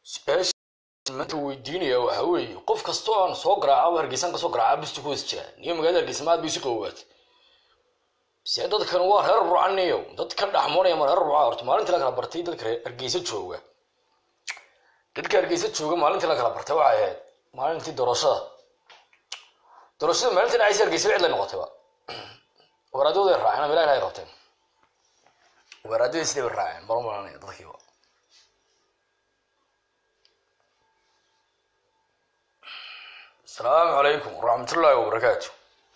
maanta weydiinaya waxa weeye qof kastoo aan soo garaaca hargeysan kasoo garaaca bistu ku hoos jira niyo magaalada hargeysa maad bay isu qawowaatay se dadkan waa reer rucaniyo dad ka dhaxmoonaya ma reer ruca horta maalintii la kala bartay dadka hargeysa jooga dadka hargeysa jooga maalintii la kala bartay waxay ahayd maalintii doorashada doorashada maalintii dhacaysa hargeysa cid lay noqotayba waraadooday raaceen ama ilahi ay qabteen waraadadii sidii bay raaceen baro malanaya dadkiiba asalaamu calaykum waraxmatullaahi wabarakaatu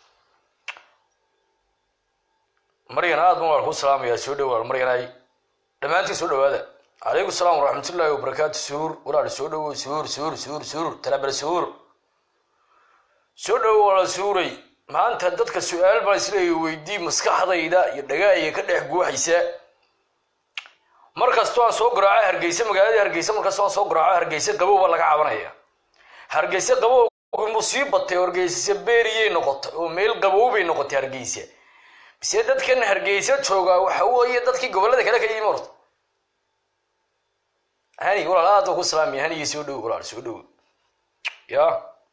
maryan aad ban waan ku salaamayaa soo dhawaad maryanay dhammaantiin soo dhawaada calaykum salaam waraxmatullaahi wabarakaatu suur walaal soo dhawo suur suur suur suur talabal suur soo dhawo walaal suuray maanta dadka su-aal baan isleeya weydii maskaxdayda iyo dhagaaya ka dhex guuxaysa mar kastoo aan soo garaaco hargeysa magaalada hargeysa markastoo aan soo garaaco hargeysa qabow baa laga cabanaya hargeysa qabow mu sii batay hargeysa beriyay noqotay oo meel qabow bay noqotay hargeysa bise dadkan hargeysa joogaa waxa weeye dadkii gobolada kale ka yimi horta hani walaal aad baan ku salaamaya hanigii soo dhowo walaal soo dhowo ya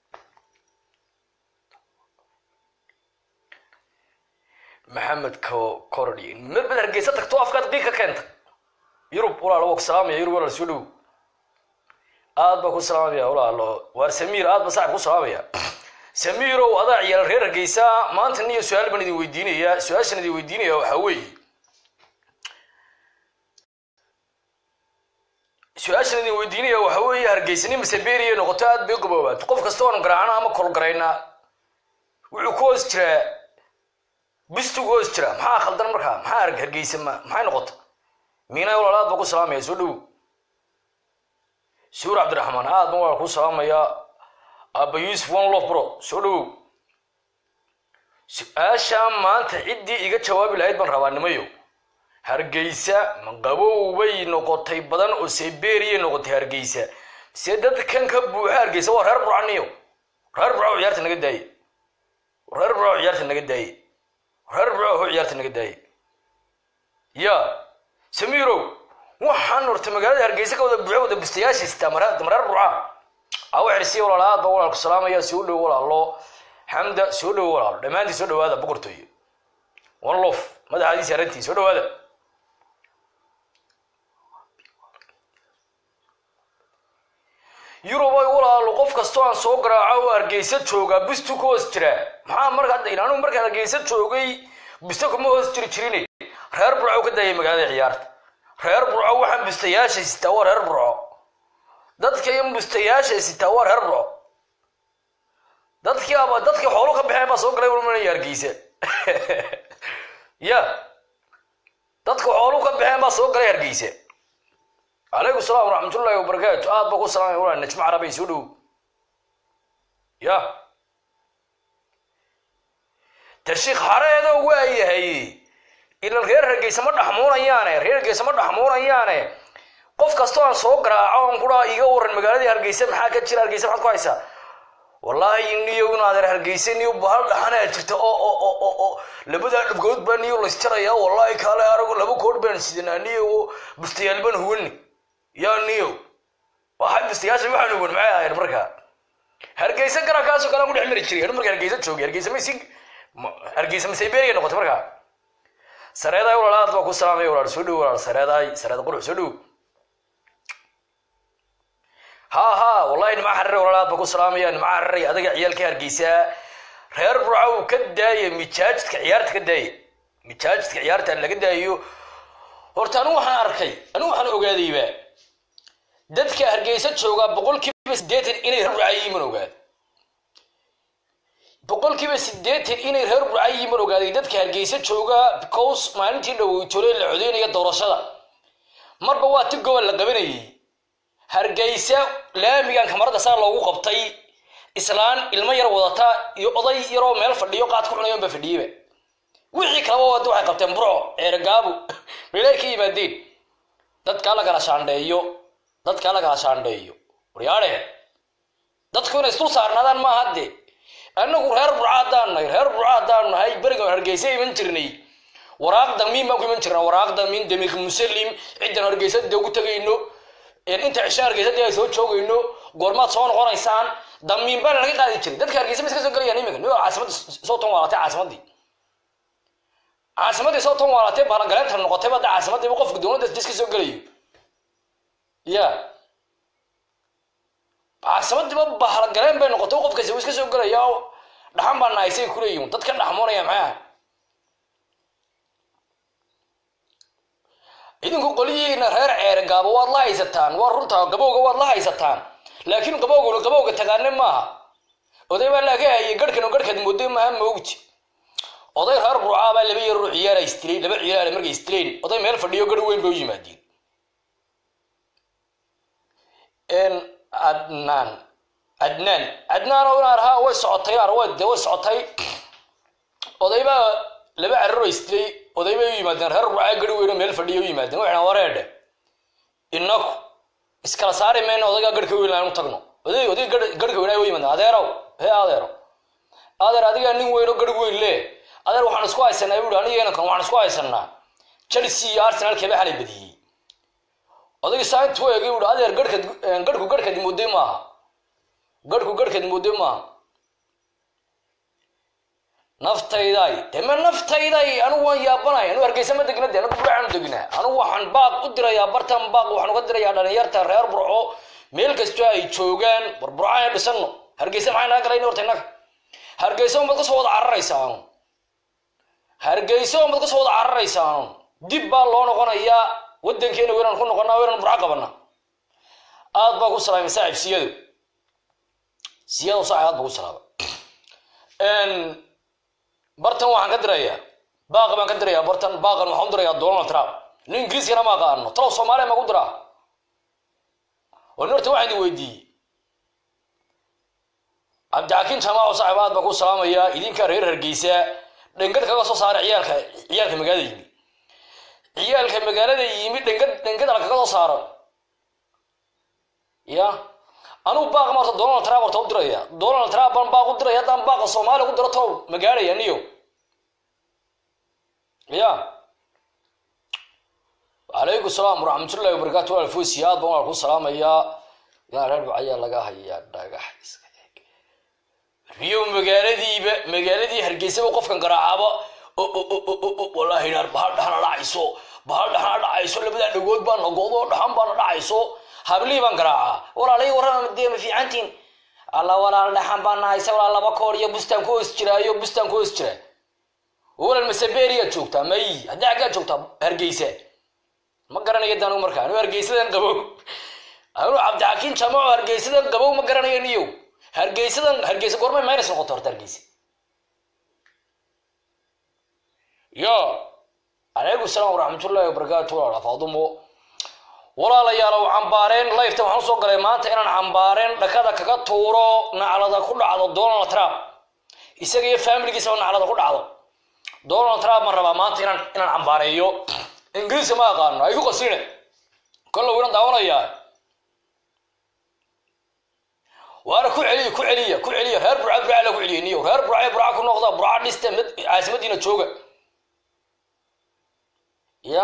maxamed cordi marbad hargeysa tagto afkaad qiig ka keenta yurub walaal waa ku salaamaya yurub walaal soo dhowo aad baa ku salaamaya walaalo waar samiir aad baa saaxib ku salaamaya samiirow adaa ciyaal reer hargeysa maanta niyo su-aal baan idin weydiinayaa su-aashaan idin weydiinaya waxaa weeye su-aashaan idin weydiinaya waxaa weeye hargeysani maseberiya noqoto aad bay qaboobaat qof kasta oon garaacna ama kolgaraynaa wuxuu ku hoos jiraa bistu ku hoos jiraa maxaa khaldan markaa maxaa hargeysa ma maxay noqota miina walaal aad baa ku salaamaya soo dhowo suur cabdiraxmaan aad ban waa ku salaamayaa aba yuusuf one lof bro soo dhawow su-aashaa maanta ciddii iga jawaabi lahayd baan rabaa nimayo hargeysa ma qabow bay noqotay badan oo seberiyay noqotay hargeysa se dadkan ka buuxa hargeysa waa reer burcaniyo reer burco ciyaarta naga daaye reer burco ciyaarta naga daaye reer burco ciyaarta naga daaye ya samiirow waxaan horta magaalada hargeysa ka wada buuxo wada bustayaasha sitaa mareer burca awa xirsiya walaal aad baa walaalku salaamaya soo dhowo walaalo xamda soo dhowo walaalo dhammaantii soo dhawaada boqortooyo one lof madaxaadiisi arrintii soo dhawaada yurubay walaalo qof kastoo aan soo garaaco oo hargeysa joogaa bistu ka hoos jira maxaa marka hadda ilaanu markaan hargeysa joogay bisto kuma hoos jiri jirin reer burco ka daayay magaalada ciyaarta reer burco waxaan bustayaasha sitaa waa reer burco dadka in bustayaasha sitaa waa reer burco dadkii aba dadkii xoolo ka baxeen baa soo galay ulmanaya hargeysa ya dadka xoolu ka baxeen baa soo galay hargeysa calaykum salaam waraxmatullaahi wabarakaatu aad baa ku salaamaya walaa najmo carabay soo dhow ya tashiik xareedo waa yahay ilan reer hargeysa ma dhaxmuunayaane reer hargeysa ma dhaxmuunayaane qof kastoo aan soo garaaco on kuraa iga waran magaaladii hargeysa maxaa ka jira hargeysa maxaad ku haysaa wallaahi niyo inaadeer hargeysa niyo bahal dhaxanaa jirta oo oo oo oo oo labadaa dhabgood baa niyo laysjaraya wallaahi kaale arago laba koor baan sidanaa niyo bustayaal baan huwani yaa niyo waxay bustayaasha waxaan huwan maxay ahayd markaa hargeysa garankaasoo kale aan ku dhex mari jiray marka hargeysa joogay hargeysa maysi hargeysa masaybeeriya noqotay markaa sareedaay walaal aad baa ku salaamaya walaal soo dhow walaal sareedaay sareeda qurux soo dhow ha ha wallahi nimaa xarire walaal aad baa ku salaamaya nimaa xariray adaga ciyaalka hargeysaa reer burcow ka daaya mijaajidka ciyaarta ka daaya mijaajidka ciyaarta laga daayo horta anigu waxaan arkay anigu waxaan ogaadayba dadka hargeysa joogaa boqolkiiba siddeetan inay reer burca yihiin ogaad boqolkiiba siddeetan inay reer burca yihiin ogaaday dadka hargeysa joogaa because maalintii dhaweytole la codeynaya doorashada marba waa ti gobol la qabanayay hargeysa laamigan kamarada saa loogu qabtay islaan ilmo yar wadata iyo oday yaroo meel fadhiyo qaad ku cunayo ba fadhiyeyba wixii kalaba wada waxay qabteen burco ceergaabu meelay ka yimaadeen dadkaa la kala shaandheeyo dadkaa la kala shaandheeyo waryaadhe dadku inay isdul saarnaadaan maaha dee annagu reer burca haddaan nahay reer burca haddaan nahay berigan hargeysa iman jirnay waraaq damiin baan ku iman jirnaa waraaq damiin damiir musalim ciddan hargeysa dee ugu tegayno inta cisho hargeysa dee ay soo joogayno goormaad soo noqonaysaan damiin baana laga qaadi jiray dadka hargeysa ma iska soo gelayaan iminka nigo caasimadda soo tan waalatay caasimaddii caasimaddii soo tan waalatay bahalagaleenta noqotay badda caasimaddiiba qofka dowladda iska soo gelayo ya caasimaddiiba bahalagaleen bay noqotay qofkasi uu iska soo gelaya dhaxan baa nahaysay kuleeyihin dadka dhaxmoonaya maxaa idinku qoliyiina reer ceere gaabo waad la haysataan waa runtaa gabowga waad la haysataan laakiin qabowguna qabowga tagaane maaha oday baa laga hayay garhkan oo garhkaad mooday maaha moogti oday reer burcaabaa laba yaroo ciyaara istilayn laba ciyaara markay istilayn oday meel fadhiyo garh weyn bay u yimaadeen adnaan adnaan adnaan oo naar ha way socotay ar way de way socotay oday baa laba cararoo istilay oday bay u yimaadeen reer burcaa garh weyn oo meel fadhiyo u yimaadeen waxna wareedhe inaku iskala saari mayna odaygaa garhka weyn aan u tagno oday oday garhka weyn ay u yimaadeen adeerow hee adeero adeer adigaa nin weyn oo garh weyn le adeer waxaan isku haysanaa buui aniga inankan waxaan isku haysanaa chelsea iyo arsenal keeba xalay badiyey odayga saantu eegay buui adeer garhkad garhku garhkad mooday maaha garhku garhkad mooday maaha naftayday deme naftayday anigu waan yaabanay anu hargeysa ma degna de anagu burcaanu degnaa anigu waxaan baaq u dirayaa bartan baaq waxaan uga dirayaa dhalinyarta reer burco meel kastoo ay joogaan war burco aynu dhisano hargeysa maxay naga galayna horta innaga hargeysa unbaad kasoo wada cararaysaa hargeysa unbaad kasoo wada cararaysaa dib baa loo noqonayaa wadankeena weynaan ku noqonaa weynaan burco qabana aad baa ku salaamay saaxib siyado siyado saaxib aad baa ku salaamay bartan waxaan ka dirayaa baaqi baan ka dirayaa bartan baaqan waxaan u dirayaa donald trump nin ingiriiskana ma aqaano talow soomaaliya magu diraa oo nin horta waxaan idin weydiiyey cabdixakiin jamaaco saaxib aad baan ku salaamayaa idinka reer hargeysa dhengad kaga soo saara ciyaalka ciyaalka magaalada yimi ciyaalka magaalada yimi dhengad dhengad ala kaga soo saaro ya anugu baaq ma horta donald trump horta u diraya donald trump baan baaq u diraya haddaan baaqa soomaaliya ku diro tow ma gaadhaya niyo ya calaykum salaam waraxmatullahi wabarakaatu alfusi aad baan waa ku salaamayaa yaa reer bacayaa laga hayaa dhagax iska eeg riyo magaaladiiba magaaladii hargeysaba qofkan garaacaba wallaahi naar bahal dhaxna dhacayso bahal dhaxna dhacayso labadaa dhagood baa nagoodoo dhaxan baana dhacayso hablii baan garaacaa walaalay warrama dee ma fiicantiin alla walaal dhaxan baan nahaysa walaal laba koor iyo bustaan ku hoos jiraayo bustaan ku hoos jira walal masaberiyaad joogtaa may haddii xaggaad joogtaa hargeysa ma garanayo daanu markaa anu hargeysadan qabow anu cabdixakiin jamaco hargeysadan qabow ma garanayo niyow hargeysadan hargeysa goormay minus noqoto horta hargeysa yo calaykum salaam waraxmatullahi wabarakaatu walaal faadumo walaalayaalow cambaareen lifeta waxaan usoo galay maanta inaan cambaareen dhakada kaga tuuro naclada ku dhacdo donald trump isaga iyo faamiligiisaba naclada ku dhacdo donald trump ma rabaa maanta inaan inaan cambaareeyo ingiriiska ma aqaano ay ku qasine kolla winan daawanayaa waana ku celiya ku celiya ku celiya reer burca burca la ku celiya niyo reer burca burca ku noqda burca dhiste mid caasimadiina jooga ya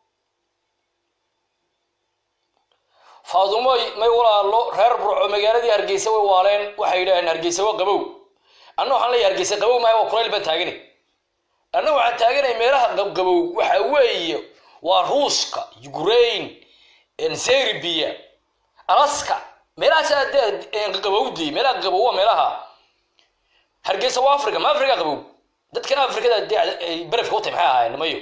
faadumoy may walaalo reer burco magaaladii hargeysa way waaleen waxay yidhaaheen hargeysa waa qabow anna waxaan leeyahay hargeysa qabow maayo waa kulayl baan taaganay anna waxaan taaganay meelaha qabqabow waxa weeye waa ruuska ukraine serbia alaska meelahaasaa dee qabowdii meelaha qabow waa meelaha hargeysa waa africa ma africa qabow dadkan afrikada dee berefka u tahy maxay ahaayeen nimayo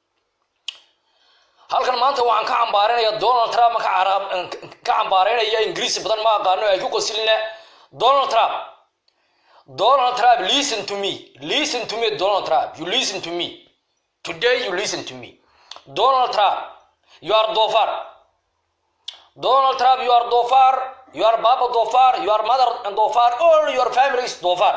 halkan maanta waxaan ka cambaarinaya donald trump ka cambaareynaya ingiriisi badan ma aqaano ay ku qoslina donald trump donald trump listen to me listen to me donald trump you listen to me today you listen to me donald trump you are dofar donald trump you are dofar you are baba dofar you are mother dofar all your family is dofar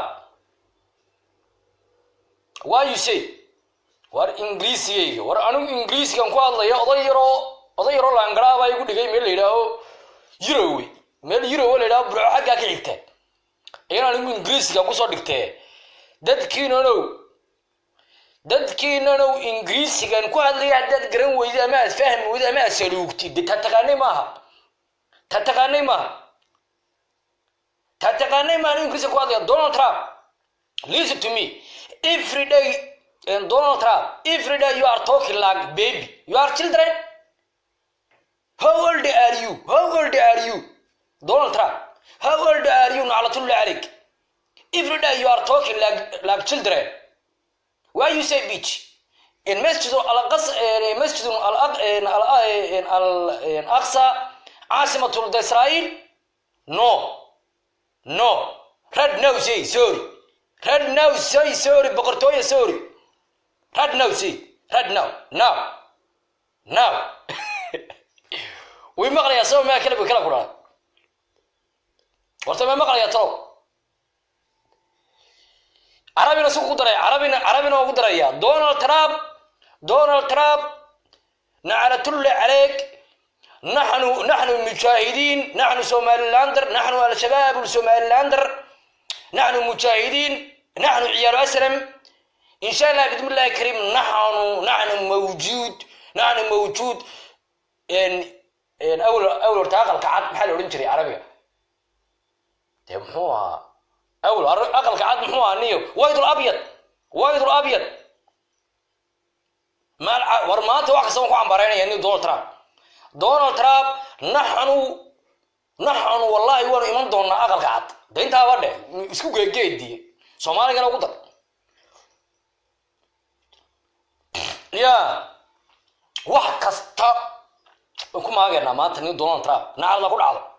why you say war ingiriisigayga war anigu ingiriisigan ku hadlaya oday yaroo oday yaroo laangaraabaa igu dhigay meel la yidhaaho yurowe meel yurowe la yidhaho burco xaggaa ka xigta iyan anigu ingiriisigan kusoo dhigtee dadkiinanow dadkiinanow ingiriisigan ku hadlaya haddaad garan weyda ama aad fahmi weyda ama aad saluugtid de ta taqaanay maaha ta taqaanay maaha ta taqaanay maaha ingiriiska ku hadlaya donald trump listen to me every day and donald trump every day you are talking like baby you are children how old are you how old are you donald trump how old are you naclatullah عليك every day you are talking like like children why you say bitch in masjid al-aqsa masjid al-aqsa عاصمة إسرائيل no no red now say sorry red now say sorry boqortooya sorry red now say red now now now way maqlayaa sabab maa kala kala kudhaa horta ma maqlayaa talow carabina si ku daraya carabina carabina ugu daraya donald trump donald trump naclatullahi calayk نحن نحن المجاهدين نحن سوماليلاندر نحن الشباب السوماليلاندر نحن مجاهدين نحن عيال أسلم إن شاء الله بإذن الله الكريم نحن نحن موجود نحن موجود إن إن أول أول ارتاق القعد محل ورنجري عربية طيب هو أول أقل قعد محوها نيو وايد الأبيض وايد الأبيض ما ورمات واحد سوى عن برينا يعني دونالد ترامب donald trump naxanu naxanu wallahi waanu iman doonaa aqalka cad de intaaba dheh isku geegeediye soomaaligana ugu dar ya wax kasta an ku maageynaa maanta nin donald trump nacadna ku dhacdo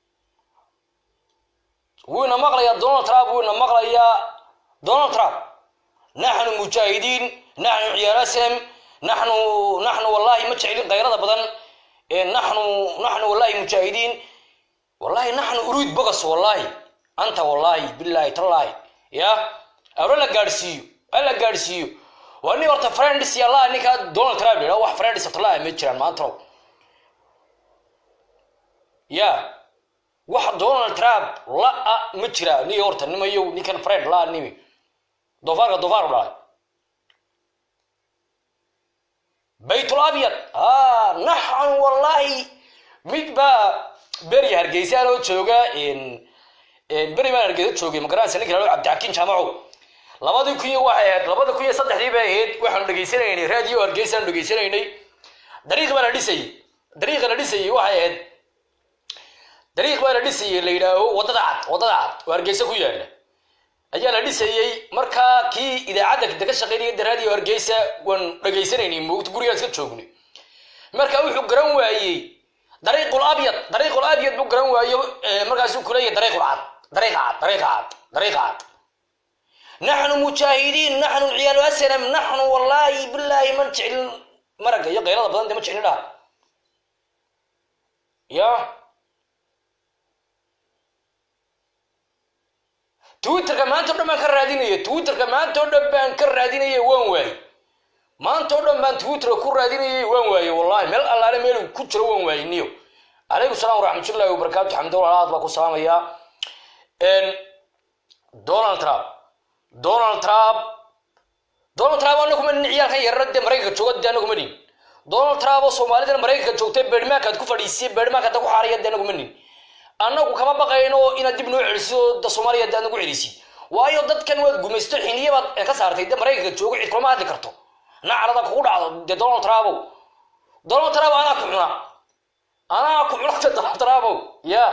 wuuna maqlayaa donald trump wuuna maqlayaa donald trump naxnu mujaahidiin naxnu ciyaal aslam naxnu naxnu wallahi ma jeclin kayrada badan نحن نحن والله مجاهدين والله نحن أريد بقص والله أنت والله بالله تالله يا أولا قارسيو ألا قارسيو وأني ورت فريندس يا الله إنك دونالد ترامب لا واحد فريندس طلع متشرن ما ترو يا واحد دونالد ترامب لا متشرا ني ورت نما يو ني كان فريند لا نيمي دوفار دوفار لا بيت الابيض اه نحن والله mid baa beri hargeysa loo jooga beri baan hargeysa joogay magaranaysa ninka lalo cabdixakiin jaamaco labadii kun iyo waxay ahayd labada kun iyo saddexdii bay ahayd waxaanu dhegeysanaynay raadiyo hargeysaanu dhegeysanaynay dariiq baa la dhisayay dariiqa la dhisayay waxay ahayd dariiq baa la dhisayay la yidhaaho waddada cad waddada cad oo hargeysa ku yaala ayaa la dhisayey markaa kii idaacadda de ka shaqeynaya de raadiyo hargeysa waan dhegeysanaynay moogta gurigaan iska joognay marka wuxuu garan waayey dariiqul abyad dariiqul abyad buu garan waayo markaasuu kuleeyahay dariiqul cad dariiqa cad dariiqa cad dariiqa cad naxnu mujaahidiin naxnu ciyaalu aslam naxnu wallaahi bilaahi man jeclin maraga iyo qayrada badan de ma jeclin dhaha ya twitterka maanta o dhan baan ka raadinaya twitterka maanta o dhan baan ka raadinaya waan waaye maanta o dhan baan twitterka ku raadinayay waan waaye wallahi meel allaale meel ku jiro waan waaye niyo calaykum salaam waraxmatullahi wabarakaatu xamdullah aad baa ku salaamaya donald trump donald trump donald trump anagu ma nin ciyaalkan yarara dee maraykanka jooga dee anagu ma nin donald trump oo soomaalidana maraykanka joogtay beedhmaankaad ku fadhiisiyay beedhmaankaad ku xaaraya dee anagu ma nin annagu kama baqayno inaad dib noo celiso da soomaaliya de anagu celisid waayo dadkan waad gumaysto xiniyabaad ka saartay de maraykanka joogo cid kulama hadli karto nacrada kugu dhacdo de donald trumpow donald trump anaa ku cuna anaa ku cunata donald trumpow ya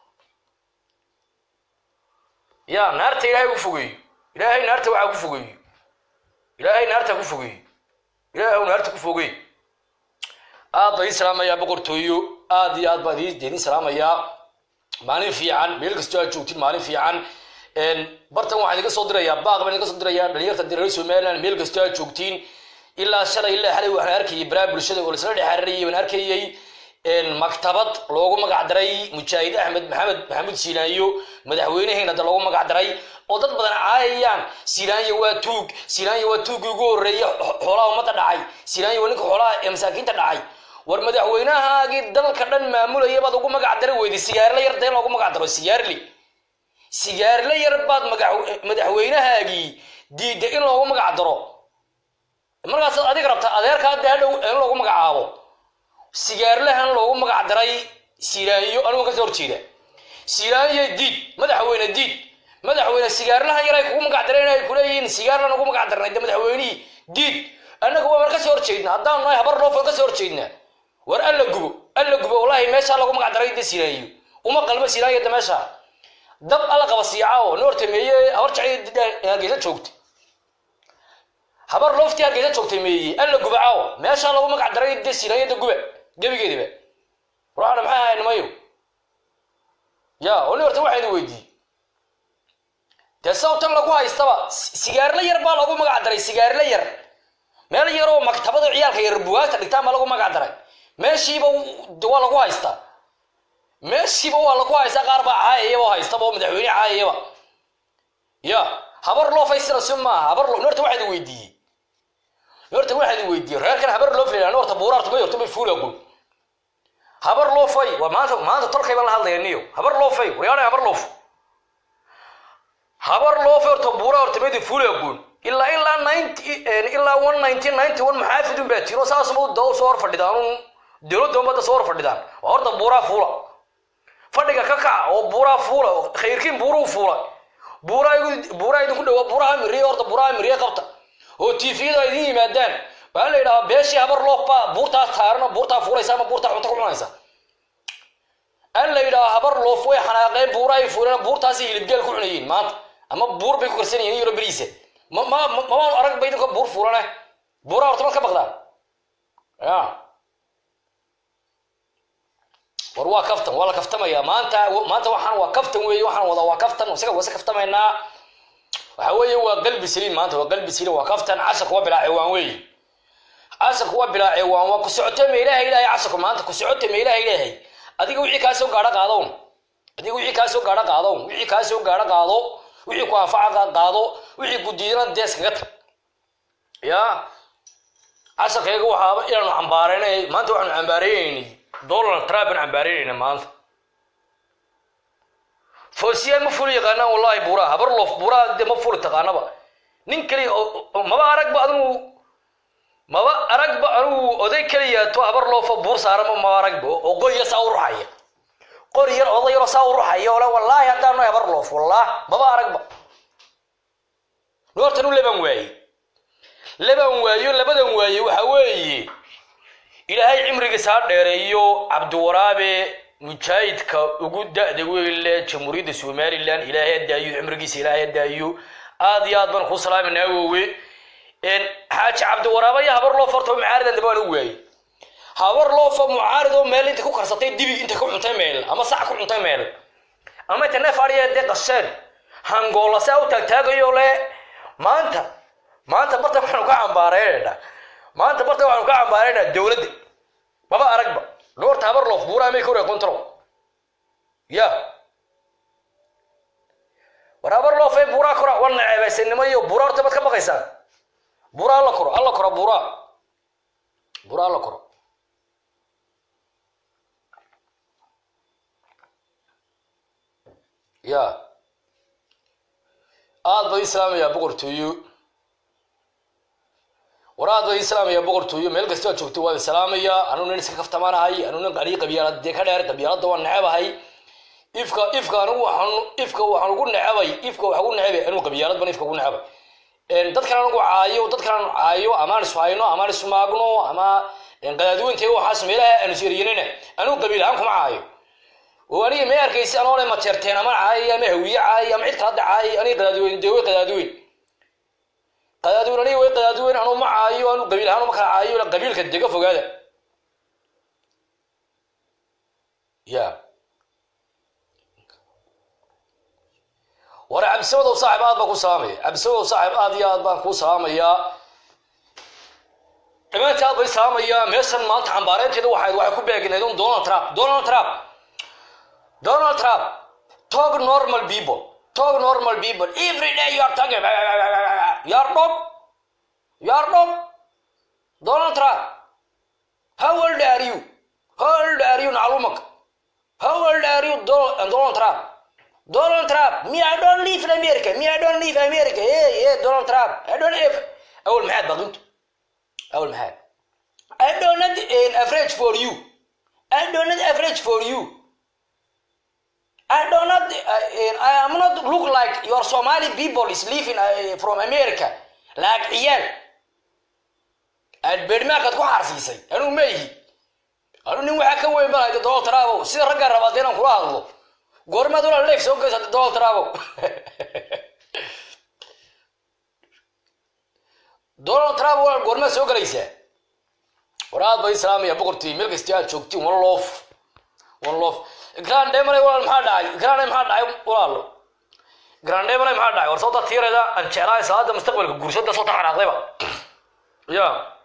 ya naarta ilaahay ku fogeeyo ilaahay naarta waxaa ku fogeeyo ilaahay naarta ku fogeeyo ilaahay naarta ku fogeey aad baa idin salaamayaa boqortooyo aad iyo aad baan idin salaamayaa maalin fiican meel kastoo aad joogtid maalin fiican bartan waxaan idinka soo dirayaa baaq baan idinka soo dirayaa dhalinyarta reer somaliland meel kastoo aad joogtiin ilaa shalay ilaa xalay waxaan arkayay baraha bulshada oo laisla dhexarirayay baan arkayay maktabad loogu magac daray mujaahid axmed maxamed maxamuud siinaanyo madaxweyneheena da loogu magac daray oo dad badan caayayaan siinaanyo waa tuug siinaanyo waa tuuggii ugu horreeya xoolaha ummadda dhacay siinaanyo waa ninka xoolaha ee masaakiinta dhacay war madaxweynahaagii dalka dhan maamulaya baad ugu magac dara weyday sigaarle yar dee loogu magac daro sigaarle sigaarle yar baad madaxweynahaagii diidda in loogu magac daro markaasaad adiga rabta adeerkaa daadhow in loogu magacaabo sigaarlahan loogu magac daray siiraanyo anigu kasoo horjeeda siiraanyo diid madaxweyne diid madaxweyne sigaarlaha yar ay kugu magac dareen ay kuleeyihiin sigaarlan ugu magac darnay de madaxweynihii diid annaga waa mar kasoo horjeednaa haddaan nahay habar loofan kasoo horjeednaa war alla gubo alla gubo wallahi meeshaa lagu magac daray de siiraanyo uma qalmo siiraanyo de meesha dab alla qaba siicaao noortameeye habar jacay hargeysa joogtay habar looftii hargeysa joogtay meeye alla guba caawa meeshaa lagu magac daray de siiraanyada guba gebigeediba ruuxana maxay ahayn mayo ya oo nin horta waxaa idin weydiiyey dee sawtan lagu haystaba sigaarla yar baa lagu magac daray sigaarla yar meel yaroo maktabada ciyaalka yar bugaagta dhigtaan baa lagu magac daray meeshiiba waa lagu haystaa meeshiiba waa lagu haystaa qaar baa caayayaba oo haystaba oo madaxweyne caayayaba ya habar loo faysira si maaha habar loo horta waxaa idin weydiiyey horta waxaa idin weydiiyey reerkan habar loo filayaan horta buuraarta may horta may fuulagun habar loo fay waa maanta maanta tolkay baan la hadlaya niyo habar loo fay wayaanay habar loof habar loo fay horta buura horta maydi fuulagun ilaa ilaa ninety ilaa one nineteen ninety one maxaafidun baa tiro saasuma da soo hor fadhidaan un dowladda ummadda soo hor fadhidaan waa horta buuraa fuula fadhiga ka kaca oo buuraa fuula khayrkiin buuruu fuula buuraa buuraa idinku dhawaa buuraha miriye horta buuraha miriye qabta oo tifiyada idin yimaadaan waxaa la yidhahaa beeshii habar loof baa buurtaas taarana buurtaa fuulaysa ama buurtaa cunto ku cunaysa an la yidhahaa habar loof way xanaaqeen buurahay fuuleen buurtaasi hilibgeel ku cunayeen maanta ama buur bay ku karsan yihiin yaro beriisa ma ma mamaan arag ba idinka buur fuulane buuraha horta mad ka baqdaan ya war waa kaftan waa la kaftamaya maanta maanta waxaan waa kaftan weeye waxaan wada waa kaftan isaga wase kaftamaynaa waxa weeye waa qalbi saliin maanta waa qalbi saliin waa kaftan casharku waa bilaa ciwaan weeye casharku waa bilaa ciwaan waa ku socote ma ilaahay ilaahay casharku maanta ku socote ma ilaahay ilaahay adiga wixii kaa soo gaadho qaadown adiga wixii kaa soo gaadho qaadown wixii kaa soo gaadho qaado wixii ku anfaca qaado wixii ku diidana dees kaga tag ya casharkayga waxaaba inaanu cambaareynay maanta waxaanu cambaareynayni donald trump aan cambaareynayna maanta foosiyaan ma fuli yaqaanaan wallahi buuraha habar loof buuraha de ma fuli taqaanaba nin keliya maba aragba adigu maba aragba anigu oday keliya to habar loofo buur saarama maba aragba oo qoya saa u ruxaya qori yar oday yaroo saa u ruxaya ole wallaahi haddaan no habar loof wallah maba aragba noortan u leban waaye leban waayo labadan waaye waxa weeye ilaahay cimrigiisa ha dheereeyo cabdiwaraabe mujaahidka ugu da-da weyle jamhuuriyadda somalilan ilaahay ha daayo cimrigiisa ilaahay ha daayo aad iyo aad baan kuu salaaminaa wowe xaaji cabdiwaraabe iyo habar loof horta mucaaridan daba waan u waayey habar loofa mucaarid oo meel inta ku karsatay dibig inta ku cuntay meel ama sac ku cuntay meel ama inta neef adhiya dee qasheen hangoola saa u taagtaagayo le maanta maanta barta waxaanu ka cambaareynayna maanta barta waxaanu ka cambaareynaa dowladda maba aragba goorta habar loof buuraha may kore control ya war habar loofay buuraa kora war naceebeysanimo iyo buura horta baad ka baqaysaan buura alla koro alla koro buura buura alla koro ya aad bad islaamayaa boqortooyo war aad bad islaamayaa boqortooyo meel kasta aad joogto waa islaamayaa anuu nin iska kaftamaanahay anuu nin qanii qabyaalad dee ka dheer qabyaaladda waan necebahay ifka ifka anigu waxaan ifka waxaan ugu necebay ifka waxaan ugu necebay anigu qabyaalad ban ifka ugu necebay dadkan anigu caayo dadkan anu caayo amaan isu hayno amaan isu maagno ama qadaadweynta waxaas meelaha aanu iseriyanina anigu qabiil ahaan kuma caayo oo aniga may arkaysi anoo le mateerteen ama caayay ama hawiye caayay ama cid kala hadda caayay aniga qadaadweyn dee way qadaadweyn qadaadweyn aniga way qadaadweyn anuu ma caayo anu qabiil ahaan uma kala caayo qabiilka dega fogaada ya war cabdisabadow saaxib aad baan ku salaamaya cabdisabadow saaxib aad iyo aad baan kuu salaamayaa dhammaantii aad bay salaamayaa meeshan maanta cambaareynteeda waxayd waxay ku beegnayd un donald trump donald trump donald trump talk normal people talk normal people every day you are talking you are dog you are dog donald trump how old are you how old are you naclumak how old are you donald trump Donald Trump, me I don't live in America, me I don't live in America, yeah, yeah, Donald Trump, I don't live. أول محاد بقنت أول محاد I don't not uh, afraid for you I do not average for you. I do not, uh, I am not look like your Somali people is living uh, from America. Like ciyaal. Aad beedmaakaad ku xaarsiisay. Anuu ma ihi. Anuu nin waxaa ka weyn balahay Donald Trump sida ragga rabaa inaan kula hadlo. Goormaad walaal leef soo geysa Donald Trump. Donald Trump walaal goormaad soo galaysaa? waraad bay islaamaya boqortii meel kasta aad joogtiin one loof one loof grand demane walaal maxaa dhacay grand maxaa dhacay walaal grand demane maxaa dhacay war soo tiirada aan jeclahay salaada mustaqbalka guursada soo taxanaaqdayba ya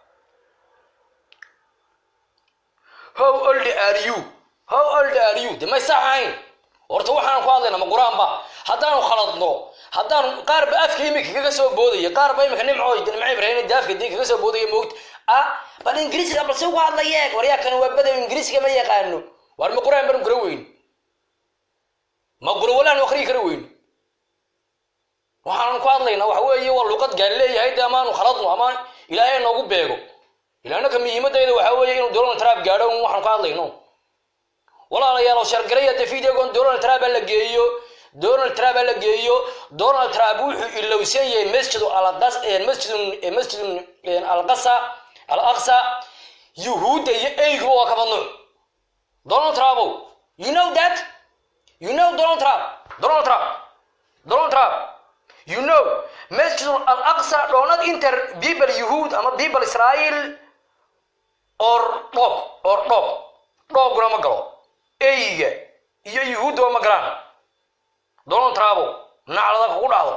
how old are you how old are you de may saxayn horta waxaan ku hadlayna ma qur-aan ba haddaanu khaladno haddaan qaar ba afka imika kaga soo boodaya qaar ba imika nimco nimco ibrahim daafka dii kaga soo boodaya moogta ah bal ingiriisiga balse ugu hadlayeeg waryaa kan waa badow ingiriisiga ma yaqaano waar ma qur-aan baan gura weyn ma gura walaan akriyi kara weyn waxaan ku hadlaynaa waxa weeye waa luqad gaali leeyahay de amaanu khaladno ama ilaahay noogu beego ilaanaka muhiimadayda waxa weeye inuu donald trump gaadho waxaan ku hadlayno walaalayaal oo shargaraya de videogon donald trump la geeyo donald trump la geeyo donald trump wuxuu ilowsan yahay masjid alaqas masjid masjid alqasa alaqsa yuhuudda iyo eygu waa kaba nuuc donald trump you know that you know donald trump donald trump donald trump you know masjid alaqsa doonad inter people yuhuud ama people israel or dhoob or dhoob dhoobguna ma galo eyga iyo yuhuudda ma galaan donald trump naclada kugu dhacdo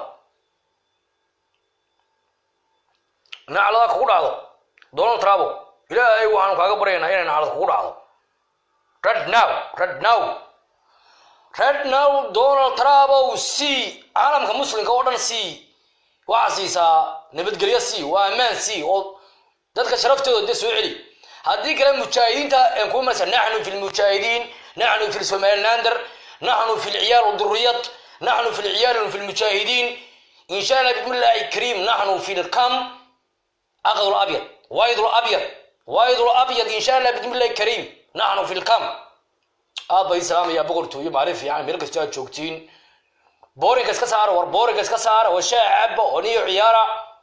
naclada kugu dhacdo donald trump ilaahay waxaanu kaaga baryaynaa inay naclad kugu dhacdo red now red now red now donald trump ow c caalamka muslimka oo dhan c waxaa siisaa nabadgelyo c waa ammaan c oo dadka sharaftooda de soo celi haddii kale mujaahidiinta ku marsa naxnu fi lmujaahidiin naxnu fi somalilander naxnu fi lciyaal duriyad naxnu fi lciyaal fi lmujaahidiin in sha allah bismi llahi kariim naxnu fi lkam aqd labyad wayd labyad wayd labyad in sha allah bismi llahi kariim naxnu fi lkam aabba islaamaya boqortooyo maalin fiican meel kasta aad joogtiin boorinka iska saara war boorinka iska saara oo shaah caba oo niyo ciyaara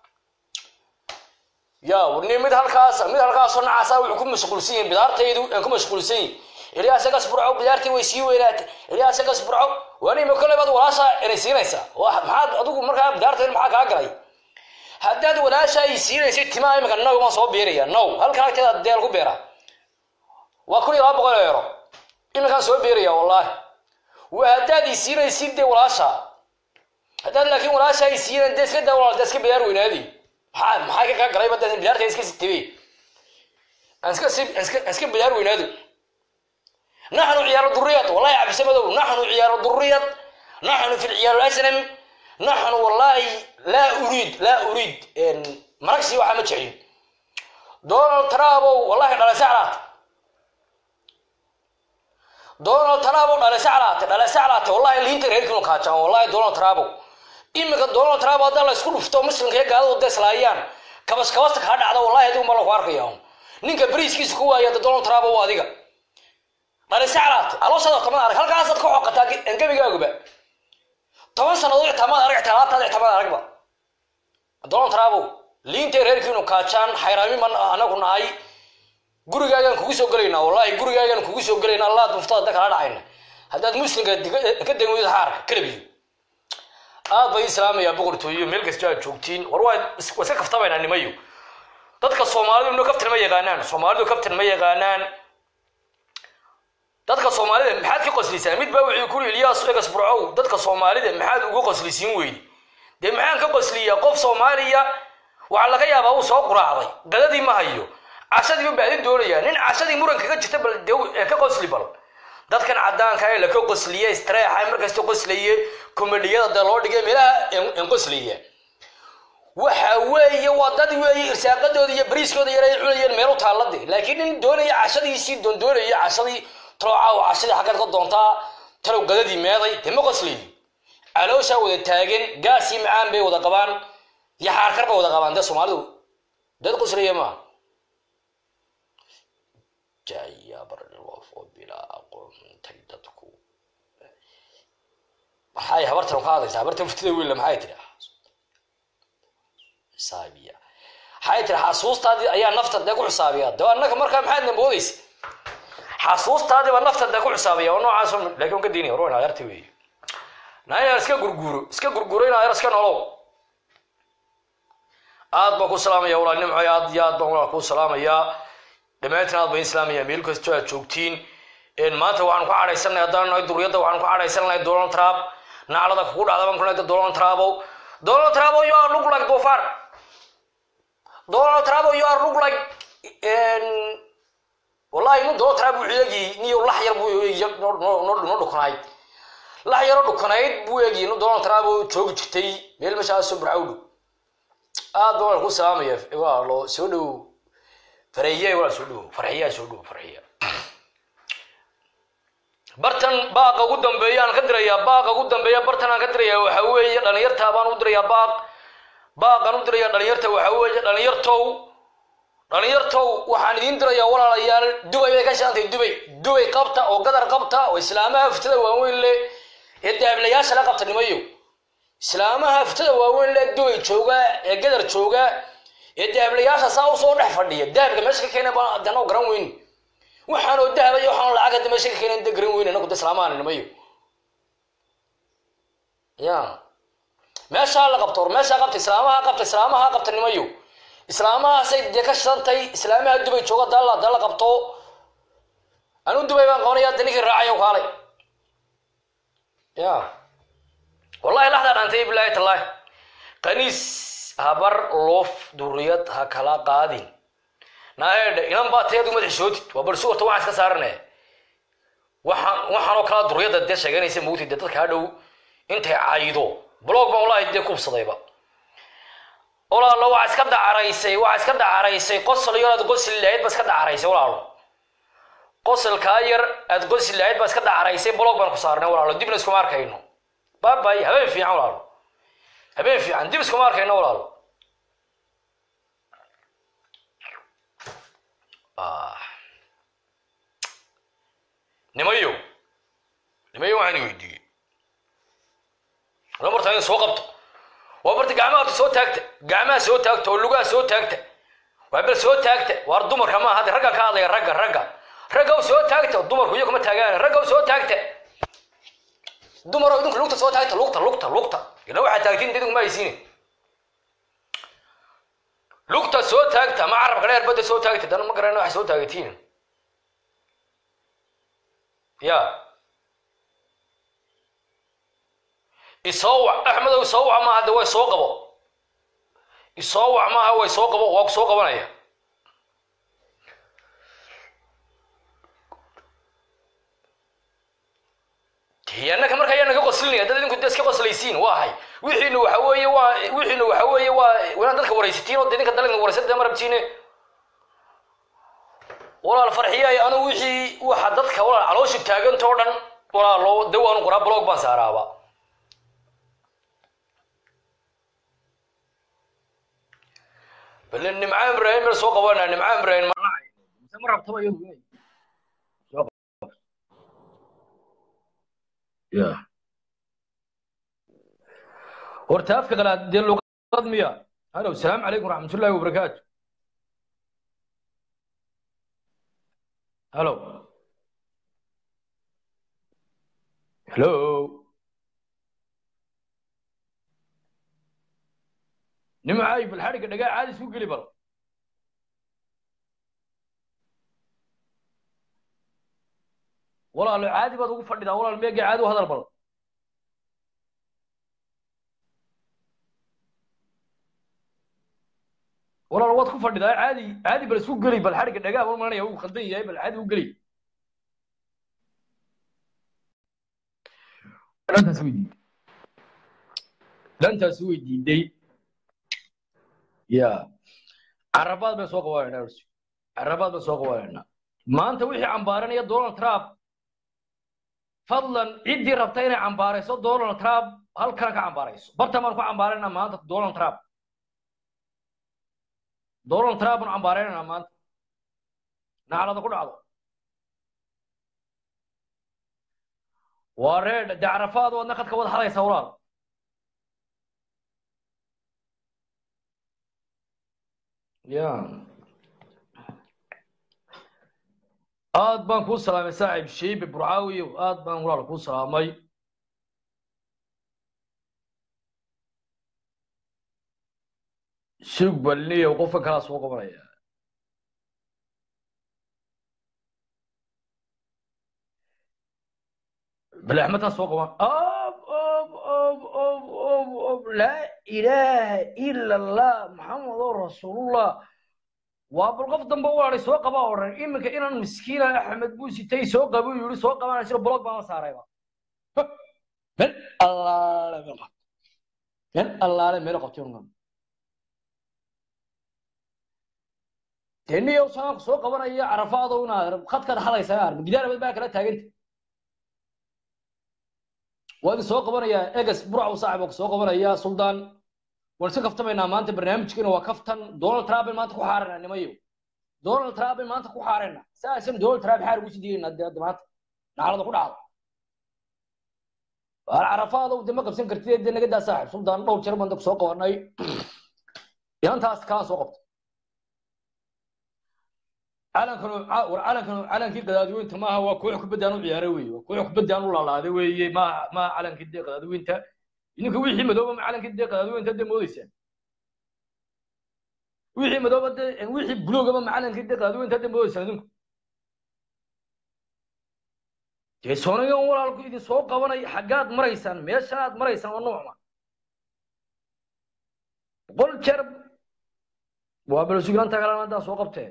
ya warni mid halkaas mid halkaasoo nacaasa wuxuu ku mashquulsan yihin bidaartaydu aan ku mashquulsan yihin ilaa isagas burco bidaartii way sii weynaatay ilaa isagas burco waani ma kole baad walaasha inay siinaysaa maxaad adigu markaa bidaartaydu maxaa kaa galay haddaad walaasha ay siinaysay timaa imika naw maan soo beeraya naw halkan agteeda deel ku beera waa kun iyo laba boqol eero iminkaan soo beeraya wallaahi waa haddaad i siinaysid dee walaasha haddaad laakiin walaasha ay siinan dee iska daa walaal dee iska bidaar weynaadi maxaa maxaa ka kaa galay badda bidaarta iska sitibey aan iska si aan iska bidaar weynaado naxnu ciyaaro duriyad wallahi cabse madow naxnu ciyaaro duriyad naxnu fi lciyaar asnam naxnu wallahi laa uriid laa uriid maragsi waxaa ma jeclin donald trumpow wallahi dhalay saclaat donald trumpow dhalay saclaate dhalay saclaate wallahi liinta reerkiinu kaajaan wallahi donald trumpow iminka donald trump haddaa la isku dhufto muslimka iyo gaaladu da islaayaan kabas kabasta kaa dhacda wallahi adigu ma lagu arkaya ninka bariiskiisa ku waaya donald trump waa adiga dhali saclaat alooshaada tamad arag halkaasaad ka xoqataa gebigaaguba toban sannadood ixtamaad arag ixtamaataad ixtamaad aragba donald trump liintay reerkiinu kaajaan xayraami ma anagu nahay gurigaagaan kugu soo gelaynaa wallahi gurigaagaan kugu soo gelaynaa allaad muftada da kala dhacayna haddaad muslimka ka degmid xaarka kalabiyo aad bay islaamaya boqortooyo meel kasta aad joogtiin war waa iska kaftabaynaa nimayo dadka soomaalidu ino kaftir ma yaqaanaan soomaalidu kaftir ma yaqaanaan dadka soomaalida maxaad ka qoslisaa mid baa wuxuu kuri ilyaas egas burcow dadka soomaalida maxaad uga qoslisiin weydi dee maxaan ka qosliyaa qof soomaaliya waxaa laga yaabaa uu soo quraacday gadadii ma hayo cashadii u baadin doonayaa nin cashadii muran kaga jirta bal dee ka qosli bal dadkan cadaanka ee laka qosliye istreexa markasta qoslaye komediyada dee loo dhigay meelaha en qoslaya waxa weeye waa dad weeye irsaaqadooda iyo bariiskooda yar ay cunayeen meel u taallade laakiin nin doonaya cashadiisii doondoonaya cashadii talooca cashadii xaggaad ka doontaa talow gadadii meeday dee ma qoslayo calooshaa wada taagan gaasii macaan bay wada qabaan iyo xaarkar bay wada qabaan dee soomaalidu dad qoslaya maaha jaya barlof oo bilaa aqoontay dadku maxay habartan ka hadlaysaa habartan futida wiilla maxay tiri xisaabiya maxay tiri xasuustaadii ayaa nafta dee ku xisaabiya de annaka markaa maxaad namoodaysa xasuustaadiiba nafta dee ku xisaabiya oo noocaas laakiin ka diinaya warwan adeerta weeye naa inaad iska gurguuro iska gurguuro in adeer iska nolow aad baan ku salaamaya walaal nimco aad iyo aad baan walaal kuu salaamayaa dhammaantiin aad baan islaamaya meel kastoo aad joogtiin maanta waxaan ku cadhaysanay haddaan nahay duriyadda waxaan ku cadhaysanahay donald trump naclada kugu dhacda baan kunayda donald trumpow donald trump you are look like dofar donald trump you are look like wallahi nin donald trump wuxuu eegi niyo lax yar buu noo dhukanayd lax yaroo dhukanayd buu eegi nin donald trump oo joogi jirtay meel meeshaasoo burcawdhu aad baan ku salaamaya waa loo soo dhow farxiye waa soo dhow farxiyaa soo dhow farxiya bartan baaqa ugu dambeeya aan ka dirayaa baaqa ugu dambeeya bartan aan ka dirayaa waxa weeye dhalinyarta baan u dirayaa baaq baaqaan u dirayaa dhalinyarta waxa weeye dhalinyartow dhalinyartow waxaan idiin dirayaa walaalayaal dubay bay ka shaantay dubay dubay qabta oo gadar qabta oo islaamaha fitada waaweyn leh ee daablayaasha la qabta nimayo islaamaha fitada waaweyn leh dubay jooga ee gadar jooga ee daablayaasha saa usoo dhex fadhiya dahabka meesha ka keena baan adana garan weyn waxaanoo dahaba iyo waxaan lacag hadda meesha ka keenan da garan weyn anagu da islaamahan nimayo ya meeshaa la qabto or meeshaa qabta islaamaha qabta islaamaha qabta nimayo islaamahaasay dee ka shidantay islaamaha dubay jooga dalla dalla qabto anu dubay baan qabanaya da ninkii raacayo kaalay ya wallahi laxdaa dhantay bilahi tallahi qaniis habar loof duriyad ha kala qaadin naedhe inan baa tayadu madax sootid waa balsi warta waxaan iska saarane waxaan waxaanoo kala duriyadda dee sheeganaysa mugtid dee dadka hadhow intay caydo blog baan wallahi dee kubsadayba walaalo waa iska dacaraysay waa iska dacaraysay qosol yar aad qosli lahayd ba iska dacaraysay walaalo qosolkaa yar aad qosli lahayd ba iska dacaraysay blog baan ku saarnay walaalo dibna iskuma arkayno babay habeen fiican walaalo habeen fiican dib iskuma arkayno walaalo nimayo nimayo waxaan weydiiyey la martaa in soo qabto waa barta gacmaha horta soo taagta gacmaha soo taagta oo lugaha soo taagta waa bal soo taagta waar dumarka maaha hadda ragga ka hadlaya ragga ragga ragga soo taagta dumarku iyo kuma taagaan ragga soo taagta dumaroo idinku lugta soo taagta lugta lugta lugta ila waxaa taagtiin idinku ma haysiine lugta soo taagta ma carabka dheer badda soo taagta dana ma garana waxay soo taagatiin ya isoo wac axmedow isoo wac maaha de way soo qabo isoo wac maaha way soo qabo waa ku soo qabanaya annaka marka ayaa naga qoslinaya dad idinku de iska qoslaysiin waa ahay wixiina waxa weeye waa wixiina waxa weeye waa inaad dadka waraysatiin oo de idinka dalina waraysada ma rabtiine walaal farxiyay anu wixii waxa dadka walaal caloosha taagantoo dhan walaalo de waanu qoraa blog baan saaraaba bale nimcaan ibrahim meel soo qabanaa nimcaan ibrahim ma rabtaba iyadu inay ya horta afka qalaad dee luqad miya halo asalaamu calaykum waraxmatullahi wabarakaatu halo hello nimcay bal xadhigga dhagaa caadi isku geli bal walaalo caadi baad ugu fadhidaa walaal meega caadi u hadal bal walaal waad ku fadhidaa caadi caadi bal isku geli bal xadhigga dhagaa bal maranaya uu khaldan yahay bal caadi u geli dhantaas weydiiday dhantaas weydiiday ya carabaad bay soo qabanayna carabaad bay soo qabanayna maanta wixii cambaaranaya donald trump fadlan ciddii rabta inay cambaarayso donald trump halkana ka cambaarayso barta baan ku cambaaraynaa maanta donald trump donald trump baan cambaaraynaa maanta naclada ku dhacdo waa reer dee carafaad wadna khadka wada hadaysa walaal ya aad baan kuu salaamay saaxiib sheibe burcaawiyow aad baan walaal kuu salaamay sug balniyow qofka kalaa soo qabanaya bal axmedtaan soo qaban ob ob ob ob ob ob laa ilaaha ila allah maxamedoo rasuulullah waa bal qof dambe walaalay soo qaba odhan iminka inaan miskiina axmed buu sitay soo qaba uu yidhi soo qabanaya sida blog baan la saarayba meel allaale meel qabto meel allaale meel qabto ungan deniyow saanku soo qabanaya carafaado inaad khadkaad hadaysaa arma gidaarabad baa kala taaganta waa idin soo qabanaya egas burcaw saaxib oo soo qabanaya suldaan waan iska kaftamaynaa maanta barnaamijkeena waa kaftan donald trump maanta ku xaarana nimayo donald trump maanta ku xaarana saasan donald trump xaar ugu sidiyeena hadda maanta nacalada ku dhacdo waa carafaada de ma qabsan kartid de naga daa saaxib suldaan dhowr jeer baan soo qabanay inantaas kaa soo qabto calankan war calankan calankii qadaadiweynta maaha waa koox kubadaan u ciyaaray weeye waa koox kubadaan u laalaaday weeye maaha maaha calankii dee qadaadiweynta idinka wixii madooba ma calankii dee qadaadiweynta dee moodeysaan wixii madooba dee wixii buluugaba ma calankii dee qadaadiweynta dee moodeysaan idinku dee soonagan walaalku idin soo qabanay xaggaad maraysaan meeshanaad maraysaan waa noocma boqol jeer waa balsugnanta kalena haddaa soo qabtee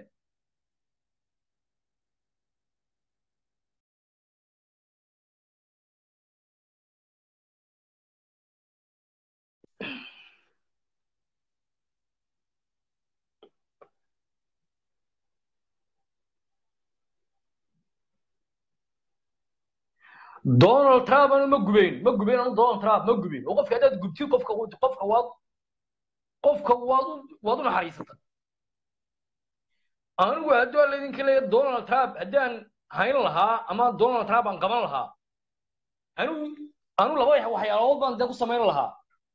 donald trump anu ma gubeyn ma gubeyn anu donald trump ma gubeyn oo qofka haddaad gubtid qofka qofka waad qofka waad u waad u naxariisata anigu hadduu laydinka leeya donald trump haddaan hayn lahaa ama donald trump aan qaban lahaa anigu anu laba waxyaalood baan dee ku samayn lahaa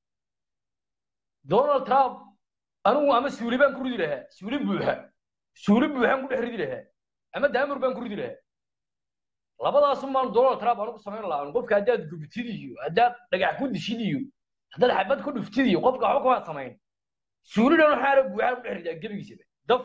donald trump anigu ama suuli baan ku ridi lahaa suuli buuxa suuli buuxaan ku dhex ridi lahaa ama daamur baan ku ridi lahaa labadaasum baan donald trump anigu samayn lahaa qofka haddaad gubtid iyo haddaad dhagax ku dishid iyo haddaad xabad ku dhuftid iyo qofka waxba kamaad samayn suulidan waxaana buuxaan ku dhex ridaa gebigiisaba daf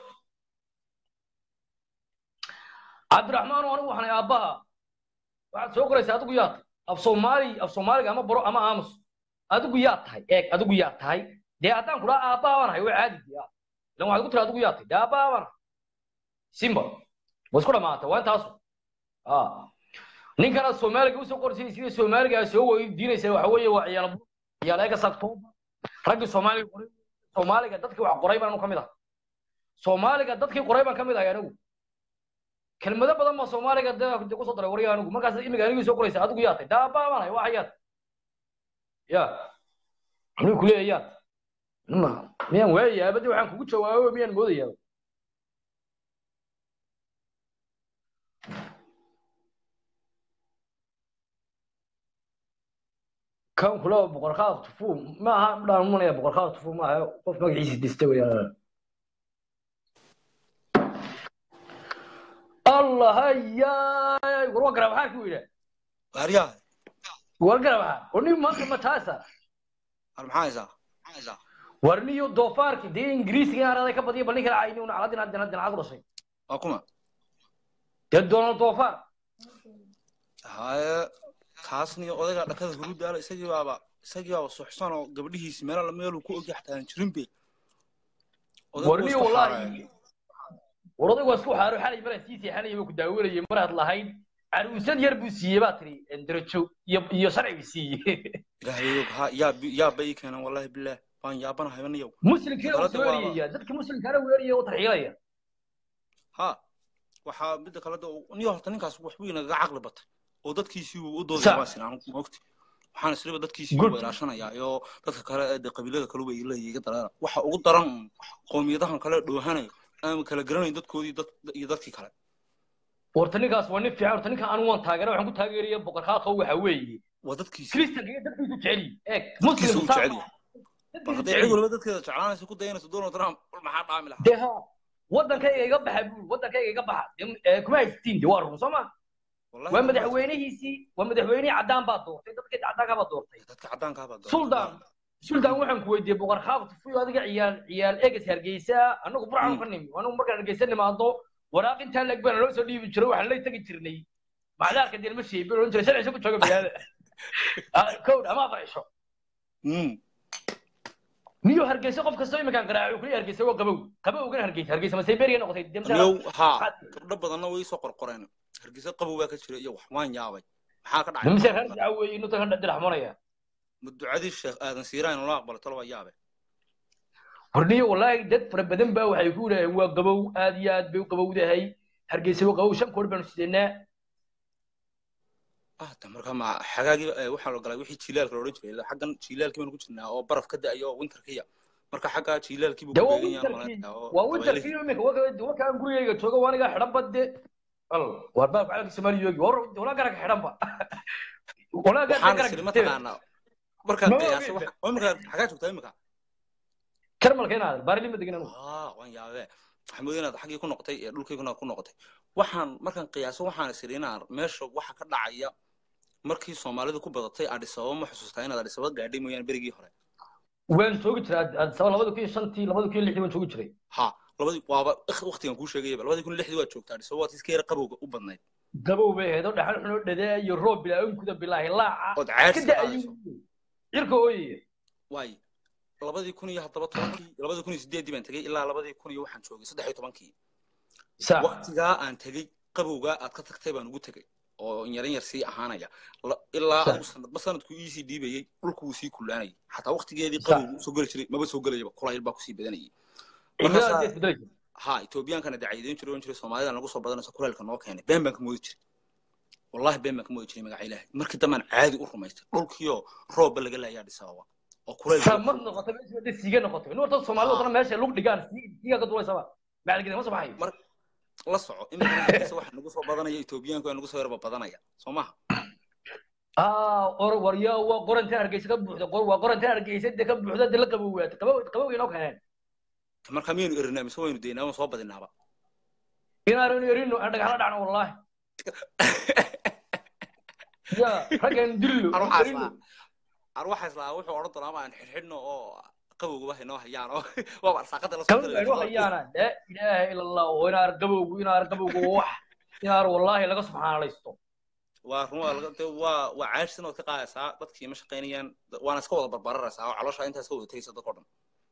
cabdiraxmaan anigu waxaan aabbaha waxaad soo qoraysaa adigu yaa tahay af soomaali af soomaaliga ama baro ama aamus adigu yaa tahay eeg adigu yaa tahay dee haddaan kudhaa aabbaha baan ahay waa caadi ya ilan waxaad ku tiri adigu yaa tahay dee aabbaha baan ahay simba waa isku dhamaatay waa intaasu ninkana soomaaliga usoo qorsay sida soomaaliga soo weydiinaysa waxa weeye waa ciyaal ciyaal eega october raggii soomaaliga qoray soomaaliga dadkii wax qoray baan ka mid ah soomaaliga dadkii qoray baan ka mid ahay anigu kelmado badan baa soomaaliga de kusoo daray warya anigu markaas imiga anigii soo qoraysa adigu yaa tay daaba baan ahay waa yaad ya anigu kuleeya yaad ma miyaan waayayaa badi waxaan kugu jawaabo miyaan moodayaa kan kula boqorkaada tufu ma aha dhaan munaya boqorkaada tufu ma aha qof magaciisa dista weyaan allah hayaay war waa garabaxaa ku yidha waaryaha war garabaxa war nin maanta ma taasa war maxaa haysaa war niyo doofaarki dee ingiriisiga in araday ka badiya bal nin kala cayni una caladin haddana haddana cad u dhashay waa kuma dee donald doofaar haye kaasniyo odayga dhakada hurudaala isagii baaba isagii baaba suxsan oo gabdhihiisi meel meeluu ku ogyahay xataa aan jirin be war niyo wallahi war odaygu waa isku xaaro xalay maraan sii seexanaya buu ku daawanayay maraad lahayd caruusad yar buu siiyey baa tiri darajo iyo iyo sharci buu siiyey ilaahayow ha yaa yaa bay keenan wallahi bilaah baan yaabanahay aniyow muslimkiina wuu weeriyaya dadka muslimkaana weeriyaya u tarxiilaya ha waxaa midda kale da niyo horta ninkaas waxbuu inagaga caqli batay oo dadkiisii uu u doodaya waa sinaan maogti waxaan isliba dadkiisii u ilaashanayaa iyo dadka kale ee qabiilada kale way leeyihiin iga dareera waxa ugu daran qoomiyadahan kale dhoohanaya aan kala garanayn dadkoodii dad iyo dadkii kale horta ninkaas waa nin fiican horta ninka anu waan taageera waxaan ku taageeraya boqor khaaqo waxa weeye waa dadkiisi kristanka iyo dadkiisu jecel yihin eeg dadkiisa muslim u saa jecel maaha. yahay Dadkiisu bal hadday jecel cid yihin. walba dadkeeda jeclaanaysa ku dayanayso donald trump bal maxaa dhaami lahaa dee ha waddankayga iga baxa buul waddankayga iga baxa Dee, eh, kuma haystiin de waa run soo ma Wallahi waa ma- madaxweynihiisii waa madaxweynihii caddaan baa doortay dadkii caddaanka baa doortay dadka caddaanka baa doortay. suldaan suldaan waxaan ku weydiiyey boqor khaaqo tufuyo adiga ciyaal ciyaal eges hargeysa anagu burcaan ka nimi anagu markaan hargeysa nimaado waraaq intaa leg baan loo soo dhiibi jiray waxaan lay tegi jirnay macdaarka dee lama sheebin oran jiray sharciisa ku jooga magaalada Ah, kowd ama afar cisho Mm. niyo hargeysa qof kastoo iminkaan qaraaco kuli hargeysa waa qabow qabowgana hargeysa hargeysa masaybeeriya noqotay Aniyow, haa gabdho badanna way soo qorqoreen hargeysa qabow baa ka jira iyo wax waan yaabay maxaa ka dhacay mise reer dacwo weeye inuu tagan dhiraxmonaya ma ducadii sheekh aadan siiraan loo aqbalo talo waa yaabe horniyo wallaahi dad fara badan baa waxay ku leeyahay waa qabow aad iyo aad bay u qabowdahay hargeysa waa qabow shan koor baanu sidanaa ah ta marka ma xagaagii eh, waxaa la galay wixii jiilaalka la odhan jiray ilaa xaggan jiilaalkii baanu ku jirnaa oo baraf ka da'ayo oo winterkiya marka xagga jiilaalkii buu de ku waa beegan yahay winterkii malaynaya oo waa dabeelihii. winterkii iminka waka- wakaan gurigayga jooga waa anigaa xidhan badde al waar baa calanka soomaaliya yoogi war walaa garaka xidhan ba walaa waxaana garaka siri garaka mataqaanaa markaad Ma qiyaasa ogeyn. wax- oo imika xagaa joogtaa imika karmalka inaad baarli ma degin anigu ah waan yaabee waxaan moodaya inaad xaggii ku noqotay ee dhulkayguna ku noqotay waxaan markaan qiyaaso waxaan siri inaan meesha waxa ka dhacaya markii soomaalidu ku badatay adis ababa ma xusuustaa inaad adis ababa gaadhay mooyaane berigii hore waan joogi jiray addis ababa labada kun iyo shantii labada kun iyo lixdii waan joogi jiray ha labadii waaba waqtigan kuu sheegayaba labadii kun iyo lixdii waad joogtaa adis ababa waad iska yara qabowga u badnayd gabow bay ahayd oo dhaxal xunoo dhadaa iyo roob bilaa-onkuda bilaahi laaca ood ka caadsi da-ayo qaadayso cirka ooyaya waay labadii kun iyo haddaba tobankii labadii kun iyo sideeddii baan tegey ilaa labadii kun iyo waxaan joogay saddex iyo tobankii sa waqtigaa aan tegey qabowgaa aad ka tagtay baan ugu tegey oo yaran yar sii ahaanaya La- ilaa Sa- adigu sanadba sanadku iisii dhiibayey dhulku wuu sii kullaanayay xataa waqtigeedii Sa- qabowgu soo geli jiray maba soo gelayaba kulayl baa kusii badanayay cimilada markaasaa hadday isbedelaysa ha etoobiyaankana dacaydeyn jiray oon jiray soomaalida nagu soo badanayso kulaylka noo keenay been baan ka moodi jiray wallahi been baan ka moodi jiray magaca ilaahay markii dambaan caadi u rumaystay dhulkiioo roobba laga laayaa dhisababa oo kulayl sa mar noqotay meesha hadday siiga noqotay in warta soomaalida wadana meesha lug dhigaan sii- siiga ka duulaysaba macalgeda ma soo baxayo mar la soco imikana hargeysa waxa nagu soo badanaya etoobiyaanku waa nagu soo yarba badanaya soo maha ah or warya waa qorantan hargeysa ka buuxda qor- waa qorantan hargeysa de ka buuxda de la qabowwaata qabow qabowga inoo keeneen marka miyaynu erinaa mise waynu daynaa waan soo badinaaba inaanu erino aan dhagaxla dhacno wallahi ya raggan dillo ar waxaas erino laa ar waxaas laa wuxuu odhan doonaa ama aan xidhxidhno oo qabowgaba haynoo hayaan oo waaba arsaaqada la soo kama baynu hayaana la ilaaha ila allah oo inaar qabowgu inaar qabowgu waa wax inaar wallahi laga subxaanalaysto waa run waa laga dee waa waa caashsin ood ka qaadaysaa dadkii ma shaqaynayaan waana iska wada barbararaysaa oo caloosha intaas ka wada tegaysa dadka o dhan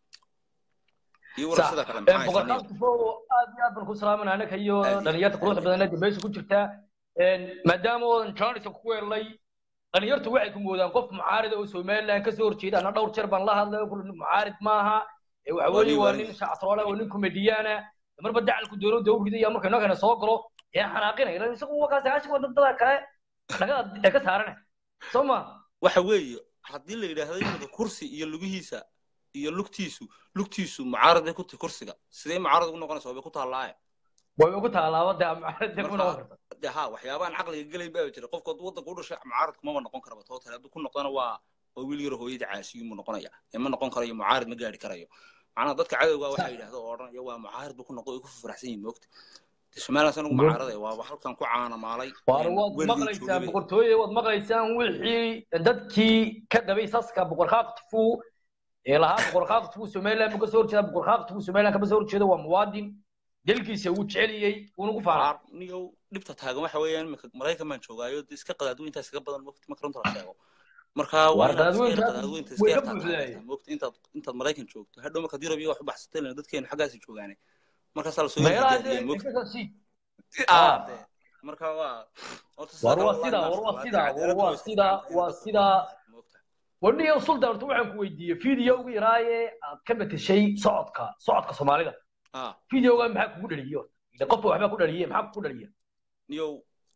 iyo wara sida kale maxaa haysaa niyo boqorkaastifo aad iyo aad baan ku salaamanaa anaka iyo Aad iyo dhalinyarta quruxda aad iyo badan ee meesha ku jirta maadaama oodan johnson ku weelnay dhalinyartu waxay ku moodaan qof mucaarida oo somaliland kasoo horjeeda ana dhowr jeer baan la hadlay oo kule mucaarid maaha ee waxa Waa weeye nin waa waani. nin shactroole oo nin komediyaana marba dacalku dowladda u ridaya marka inoo kale soo galo ee xanaaqinaya ilan isagu waa kaas aashig wadada kale dhagada ee ka saarane soo ma waxa weeye haddii la yidhaahdo iminka kursi iyo lugihiisa iyo lugtiisu lugtiisu mucaarad bay ku tahay kursiga sidee mucaarad ugu noqonaysa waa bay ku taallaaye way ugu taalaaba dee mucaarid dee ku noqon karta de ha waxyaabahan caqliga gelayn baa jira qofka hadduu waddanka u dhashay mucaarad kumaba noqon karaba tootale hadduu ku noqdana waa waa wiil yaro hooyadii caasiyuu mu noqonaya ee ma noqon karayo mucaarid ma gaari karayo macnaha dadka cadowga waxaa yidhahda oo odhanaya waa mucaarid buu ku noqdo ay ku faraxsan yihin moogta de somaliland anagu mucaaraday waaba halkan ku caanamaalay waar waad maqlaysaan boqortooye waad maqlaysaan wixii dadkii ka qabay saska boqor khaaqtifu ee lahaa boqor khaaqtifu somaliland buu kasoo horjeeda boqor khaaqtifu somaliland kama soo horjeeda waa muwaadin dalkiisa wuu jeceliyey wuuna ku faanaa niyow dhibta taagan waxa weeyaan iminka maraykan baan joogaayo de iska qadaadweyntaa iskaga badan moogta marka runta la sheego marka waa Waar inaad iska yar qadaadweyntaas qadaadweynta iska way ka yartaa buuxdaay. taageertaa moogta intaad intaad maraykan joogto hadhow markaad yurub iyo wax u baxsatay lena dadkeenu xaggaasi joogaane markaasaa lasoo meelaha yargaadiyay moogta kasii Ah, de. marka waa horta Waar sidaa waa wallahi sidaa, maasha waar waa Allah, sidaa, cadaaladdu waar way waa iska sidaa, fiican tahay, waa dadku sidaa. moogta. wadhiyo sultan horta waxaan ku weydiiyey fiidiyowga yaraaye aad ka matashay socodka socodka soomaalida Ah, fiidiyowga maxaa kugu dhaliyo Ile qofka waxbaa ku dhaliye maxaa kugu dhaliya niyow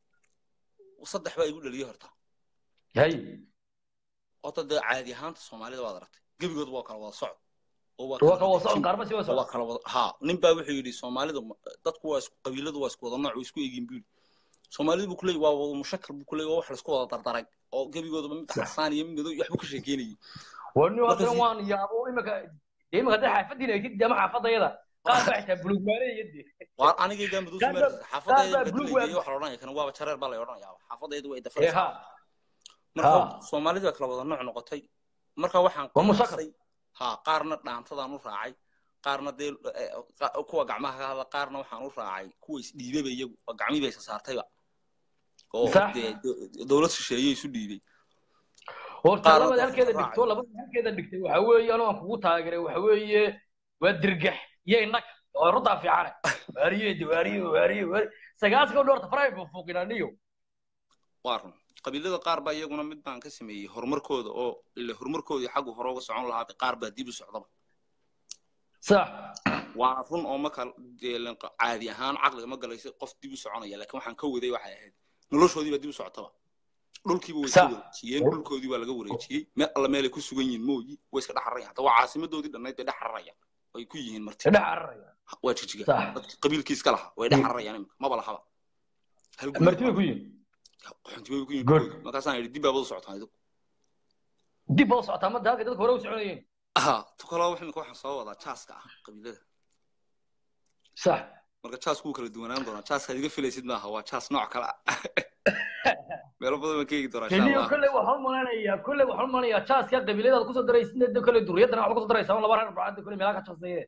saddex baa igu dhaliyay horta hay horta dee caadi ahaanta soomaalida waad aragtay gebigood waa kala wada socod oo waa waa ka kala wada socon jin- kaarma si wada waa socon kala wada ha nin baa wuxuu yidhi soomaalidu ma- dadku waa isku qabiiladu waa isku wada nooc way isku egin buu yidhi soomaalidu buu kuleeyay waa wada mushakal buu kuleeyay waa wax laisku wada dardaray oo gebigoodaba mid xasaan iyo mid madow iyo waxbuu ka sheekeynayay wani Marka haddana si- waan yaabo imika dee imika hadday xaafadiina ay tidii ama xaafadayada qaar baa xitaa bulug maaleeyade waa anigaygaa madow Qaar baa- sumaarkiisa xaafadayda qaar baa blue badilay web- waxa la odhanaya kana waaba jareer baa la odhanayaa xaafadaydu way ee dafaraysaa ha marka Ha. soomaalida waa kala wada nooc noqotay marka waxaan Waa mushakal. qiyaasay ha qaarna dhaantadaan u raacay qaarna dee eh, qa- kuwa gacmaha ka hadla qaarna waxaan u raacay kuwa isdhiibaba iyagu oo gacmihii bay isa saartayba oo Sax. dee do- dowlad shisheeye isu dhiibay horta Qaar labada hadda halkeeda raacay. dhigto labada halkeeda dhigtay waxa weeye anoo aan kugu taageeray waxa weeye waa dirgax iyo innag oo runtaa fiicane waariye waariye waariye waariye sagaaska dhowrta faray buu fuuqinaniyo waa run qabiilada qaar baa iyaguna mid baan ka sameeyey horumarkooda oo ile horumarkoodii xaggu hore uga socon lahaa qaar baa dib u socdaba sax waana run oo marka dee lan- caadi ahaan caqliga ma galaysa qof dib u soconaya laakiin waxaan ka waday waxay ahayd noloshoodii baa dib u socotaba dhulkiiba way ka Sax. wareejiyeen dhulkoodii waa laga wareejiyey meel alla meelay ku sugan yihiin mooyi way iska dhex rarayaan hataa waa caasimadoodii dhannayd bay dhex rarayaan ay ku yihiin marti dhex cararaya waa jijiga Sax. dadka qabiilkii iska lahaa way dhex rarayaan imika maba lahaba hal guri marti bay ku yihin qaxoonti bay ku yihiin Good. dhulkoodii. markaasaan idhi dib baabada socotaan idigu dib baa u socotaa madda halka dadka hore u soconayeen aha tu kaloo wax imika waxaan soo wadaa jaaska ah qabiilada sax marka jaasku wuu kala duwanaan doonaa jaaskaad iga filaysid maaha waa jaas nooc kale ah meelo badan baan ka eegi doonaa insha keliya allah kolley waxaan umanayaa kolley waxaan umanayaa jaaska qabiiladaad kusoo daraysid de kolley duriyadana waxba kusoo daraysaa laba reer bacada kolley meelaha ka jaasaye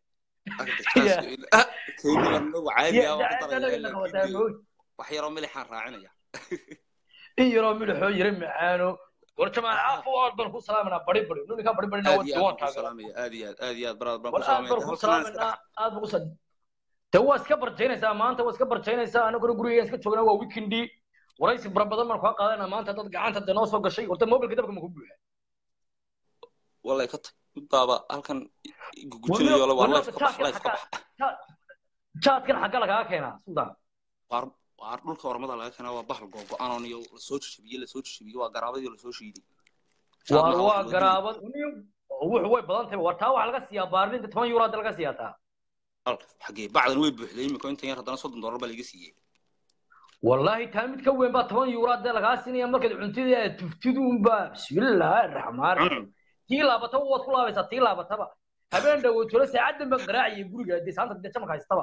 wax yaroo milixaan raacinaya in yaroo midhaxoo yara macaano war jamaal caafo aad baan ku salaamanaa bari bari ninkaa bari barina aad iyo waan aad baan ku taageera salaamaya aad iyo aad aad iyo aad baraad baan war ku aad baan ku salaamaya salaamanaa aad baan ku sa de waa iska barjaynaysaa maanta waa iska barjaynaysaa anaguna gurigeena iska joognaa waa weekendi waraysi fara badan baan kaa qaadanaa maanta dad gacanta de noo soo gashay horta mobilka dabka ma ku buuxa wallay ka tag mid baaba halkan gugujinayo le waa Warna- leef ka bax leef ka bax jaadkan xagga lagaga keenaa sultan waar waar dhulka ormada laga keenaa waa bahal googo-anoon iyo lasoo jajabiyey lasoo jajabiyey waa garaabadii lasoo shiiday waar waa garaabad wuxu way badan tahay war taa waxaa laga siiyaa baarlinta toban euro hadda laga siiyaa taa xagee bacdan way buuxday imika intan yar haddana soddon dollar baa laga siiyey والله تامد كوين با 10 يورو هذا لغا سينيا markad cuntida tuftiduun ba bismillaah rahmaan rahiim tii laabata waad ku laabaysaa tii laabataba habeen dhawo tolo saacadan baan qaraaciyay guriga hadii saanta dee jamka haystaba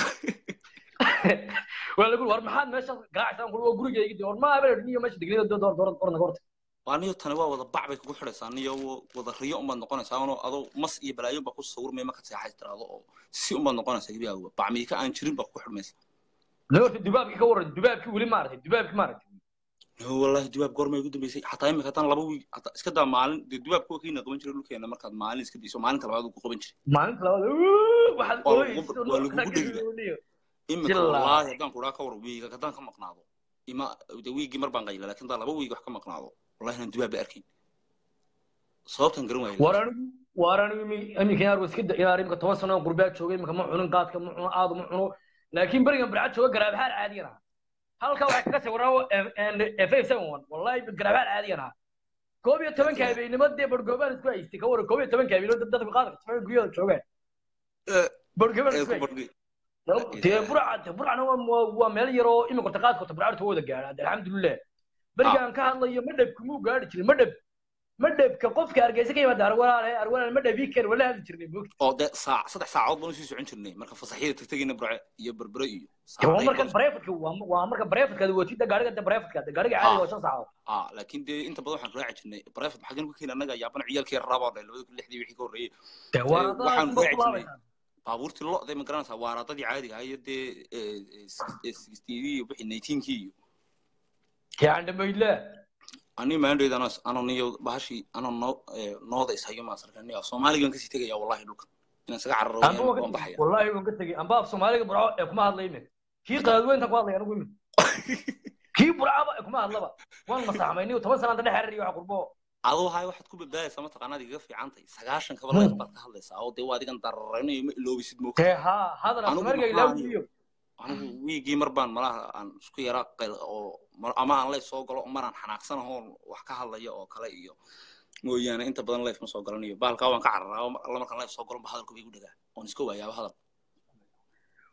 waa lagu war maxaad meesha garaacsan kullu gurigayga door ma habeen niyo meesha digniyo door door door door nagorta waaniyo tani waa wada bac bay kugu xidhaysaa niyo wada riyo umaad noqonaysaa anoo adoo mas iyo balaayo baa ku sawirmaya markaad seexays tiraado oo si umaad noqonaysaa gebiyaaguba bacmiika aan jirin baa kugu xidhmaysa noorta dubaabki ka waran dubaabki weli maartay dubaabki maartay no wallahi dubaab goorma igu dambeysay xataa imika haddaan laba wiig hataa iska daa maalin dee dubaabka waa kiina qaban jiray dhulkeena markaad maalin iska dayso maalinta labaad uu ku qaban jiray maalinta labaad waxaad Waa ooyeyso lagu- waa lagugu dhigaya. imika Jilaa. wallaahi haddaan kuraa ka war wiiga haddaan ka maqnaado ima de wiigii mar baan qayla laakiin haddaan laba wiig wax ka maqnaado wallahi inaan dubaab ba arkayn sababtan garan waayo war anigu war anigu imi- iminka yaar iska da inaar imika toban sano oo gurbaa joogay imika ma cunin qaadka ma cuno aad ma cuno laakiin berigan barcad jooga garaabahaan caadiyan aha halka waxaa kaga sawiran f seven one wallahi garaabahaan caadiyan aha koob iyo tobanka habeenimo dee bargoobaan isku haystay ka waran koob iyo tobanka habeenimo dad dadka qaadka jabay guryada joogaan Eh, bargoobaan ee isku ku haystay badgay dee burca burcana waa waa- waa meel yaroo imika ta qaadka burcadta wada gaadha de alxamdulilah berigaan ka hadlayo madhab kumuu gaadhi jirin madhab madhabka qofka hargeysa ka yimaada arwalaale arwalaale madhabii kar wala hadli jirnay moogta oo dee saac saddex saacadood baan usii socon jirnay marka fasaxyada tagtagina burce iyo berbere iyo waa saacadayn marka baan- breefadka waa waa marka breefadka watida gaariga de breefadka de gaariga caadiga waa shan saacadood ah laakiin dee inta badan waxaan raaci jirnay breefad maxaa ku keena annaga yaaban ciyaalkii rabaa dhay labada kun lixdii wixii ka horreeyey de waaradaa waxaan sunba raaci ku jirnay laabaysaa baabuurtii lo'day ma garanaysaa waaraadadii caadiga ahaa iyo dee sixteedii iyo wixii nineteenkii iyo yani dhamaydle ani maandhoyd ano ano niyo bahashii ano noo eh, nooda ishayo maa sarkaniya soomaaligan kasii tegaya wallahi dhulka inaan isaga cararo amba waan waan ka baxaya tegey wallahi waan ka tegey amba af soomaaliga burco ee kuma hadlay imin kii qaadweynta ku hadlay anigu imin kii burcaba ee kuma hadlaba waan masaxmayniyo toban sanaan dhex xariiriyo waxa qurbo adoo hay waxaad ku badbaadaysaa mataqaanaad igaga fiicantay sagaashan kaba leef baad ka hadlaysaa oo dee waa adigan dararaynayo ma iloobisid moogta dee haa hadal af Anigu soomaaliga maxaa ilaawiyo anigu wiigii mar baan malaha aan isku yaraa qayl oo mar- ama aan leef soo galo maraan xanaaqsanaho wax ka hadlayo oo kale iyo mooyaane inta badan leef ma soo galanayo bahalkaa waan ka cararaa oo alla markaan leef soo galo ba hadalku bay igu dhagaa oon iska waayaaba hadal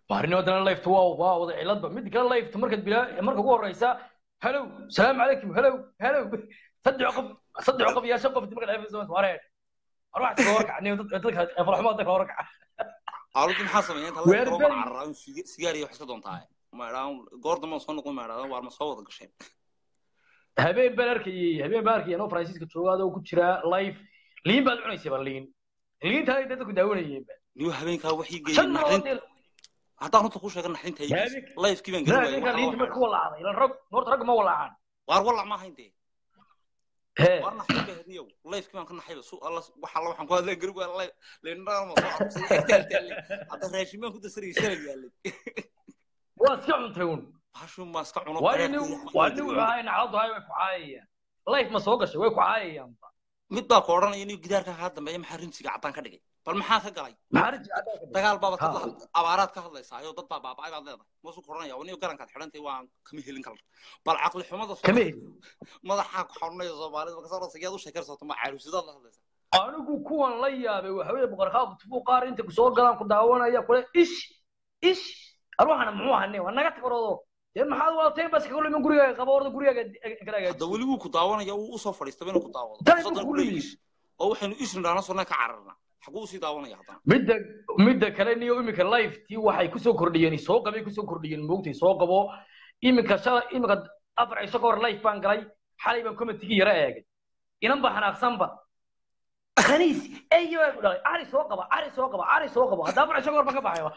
baarnimo dana lifta waa waa wada ciladba mid kale lifta markaad bilaa marka ugu horeysa hello salaamu calaykum hello hello saddex qof saddex qof iyo shan qof marka lifta soo wareen arwax ka warkac dadka farxumo dadka warkac aaludu maxaa sameeyeen inta Weer la beri. cararaan sigaar iyo wax iska doontaa maadhaan goor dambe soo noqon maadhaan waar ma soo wada gasheen habeen baan arkayay habeen baan arkayay anoo faransiiska jooga adoo ku jira live liin baad cunaysay ba liin liintaa ay dadku daawanayeen ba niyo habeenkaa waxii geeyey shan naxdin noodil haddaan runta ku sheega naxdinta Habeen- haygiis lifekii baan gelin habeenkaa liinta marka waayay walacday ilan rag horta rag ma walacaan waar walac ma ahayn dee hee waar naxdin bay hadniyow lifekii baan ka naxayba su alla wax alla waxaan ku hadleen gari waa live leendhaan ma soo arusay hadda raashin baan ku dasarayay shalay yaalay waa iska cuntay un bahashuun baa iska cuno waa bareerka nin iyo waa waxbaa nin jirin. wuxuu ahay nacaladu hay way ku caayayaan life ma soo gashay way ku caayayaan mid baa ku odhanaya inuu gidaarka kaa dambeeya maxaa rinjiga caddaan ka dhigay bal maxaa ka galay maxaa rinji cadaan ka dhigay dagaal baabad ka Ha. hadla- abaaraad ka hadlaysaayo dad baa baaba'ay baad leedahay masu ku odhanaya niyo garankaad xidhantay waan kama helin kala bal caqli xumada soo- kama heli madaxaa ku xanuunaya soomaalida marka soo rasa yaad u sheekarsato ma caarusidaad la hadlaysaa anigu kuwan la yaabay waxa weeye boqorkaab tufuu qaar inta ku soo galaan ku daawanaya kule ish ish arwaxana muxuu ahane waa naga tagaroodo dee maxaad wadatay bas kaga lumin gurigaaga qaba orda gurigaaga kala hadda hagaajiso weli wuu ku daawanaya wuu usoo fadhiistaba inuu ku daawado Tan Fursad buu ku ku leeyahay. leeyahay. oo waxaynu isnidhaana sonna ka cararnaa xaguu usii daawanaya haddana midda midda kale niyo iminka life tii waxay kusoo kordhiyeen soo qabay kusoo kordhiyeen moogtay soo qabo iminka shala iminka afar cisho ka hor life baan galay xalay baan commentigii yara eegay inan ba xanaaqsanba khaniis eyo baa ku dhalay cari soo qaba cari soo qaba cari soo qaba hadda afar cisho ka hor baan ka baxay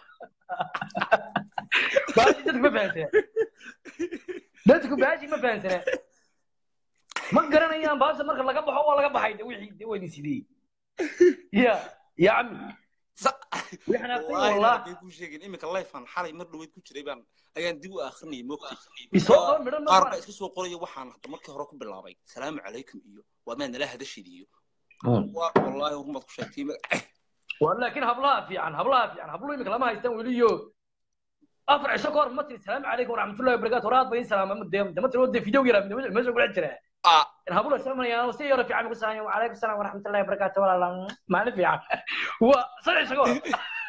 baashi dadku ma fahansana dadku baashi ma fahansana ma garanayaan baasha marka laga baxo waa laga baxay de wixii de wayni sidii ya ya cami wixii xanaaqsan Wallaahi wallah hadday kuu sheegeen iminka lifean xalay mar dhaweyd ku jiray baan ayaan dib u akhrinayay moogtay isoo qaba midhan ma qaar baa baran iska soo qoraya waxaan hadda markii hore ku bilaabay salaamu calaykum iyo waa maad nala hadashid iyo waa wallaahi rumaad ku sheegtay magac waa laakiin hablaha fiican hablaha fiican habluhu imika lama haystaan weliyo afar cisho ka hor ma tiri salaamu calaykum waraxmatullahi wabarakaatu horaad bay salaama de ma tiri wade video yara meesha kula jira ah in habluhu islamanayaan si yaro fiican ku salaamaya wacalaykum salaam waraxmatullahi wabarakaatu walaala maalin fiican waa saddex cisho ka hor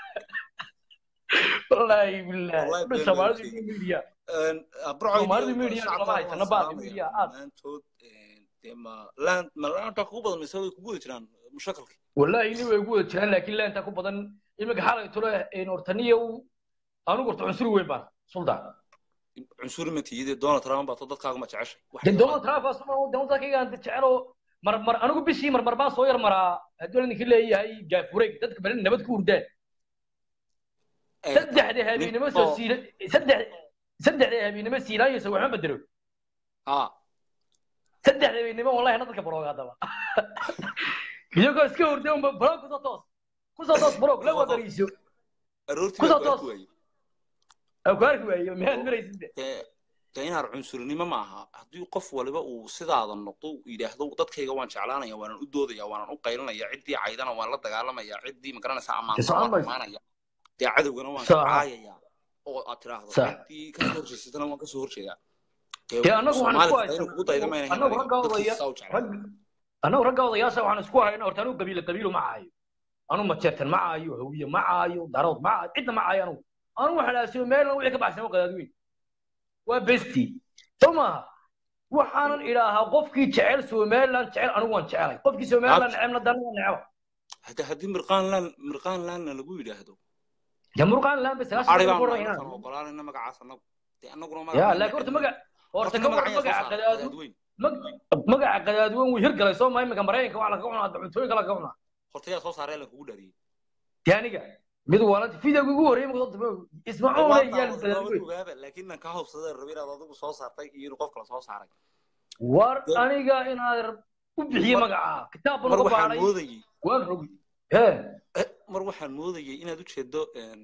wallaahi billahi Wallahi been soomaalidu been media abrocoy Soomaalidu media lama haysano, baaqi media aad. maantood dee ma laan ma laanta kugu badan mise way kugu wada jiraan mushakalki wallahi ini way ugu wada jiraan laakiin laanta ku badan iminka xalay tole hortaniya anigu horta cunsuri weyn baan sultan cunsuri ma tiyide donald trump baa to dadkaaga ma jeceshay Wax de yar donald trump asuma dadkaygaan jecelo mar mar anigu bishii mar mar baan soo yar maraa hadduu ninka leeyahay gaafureeg dadka balen nabad ku hurdaan baa- saddexda habeenimo soo oo- siila saddex saddexda habeenimo siilaayo waxma bedelo ah saddexda habeenimo wallahi na dadka barooga haddaba iyagoo iska hurda unba baroog kusoo toos kusoo toos baroog la wadariiso aroortii Ku baa soo ku arki toos. waayey aan ku arki waayo miyaad maraysid de dee dee inaad cunsurinimo ma aha haddii qof waliba uu sidaada noqdo uu yidhaahdo dadkayga waan jeclaanaya waanan u doodaya waanan u qaylinaya ciddii caydana waan la dagaalamaya ciddii magaranaysa ammaanta Socon waan mayso. ammaanaya dee cadowgana waan Sax. kacaayaya oo aad tiraahdo Sax. ciddii kasoo horjeysatana waan kasoo horjeedaa dee annagu waxaan isku Soomaalida inuu kugu daydo mayna annagu helin ragga dadkiisa odaya saa u jeclaa rag annagu ragga odayaasha waxaan isku hayna horta anigu qabiilo qabiilo ma caayo anu majeertan ma caayo hawiye ma caayo darood ma caayo cidna ma caayo anugu anu waxaan dhaasiyo meelna wixii ka baxsan oo qadaadweyn waa besti soo maaha waxaanan idhaahaa qofkii jecel somaliland jecel anigu waan jecelay qofkii somaliland necebna dana waan neceba hadda haddii mirqaan laan mirqaan laanna lagu yidhaahdo dee murqaan laan bay arigaan sagaashan markaan ogolaanayna magacaas annagu dee annaguna ya magaca laakiin horta maga horta horta ka war magaca qadaadu weyn mag- magaca qadaadweyn wuu hirgalay soo maa iminka maraykanka wax lagaga cunaa cuntooyinka lagaga cunaa horta yaa soo saaray la kugu dhariyey dee aniga mid waalanta videoga ugu horreeyay marka ismacuuna yaal qadaadweyn ogaaba laakiin nan ka hawsada rabi inaad adigu soo saartay iyo inuu qof kale soo saaray war aniga inaad u bixiye magaca kitaab baan mar uga waxaan baaray moodayey waan rogi hee eh, mar waxaan moodayey inaad u jeedo em,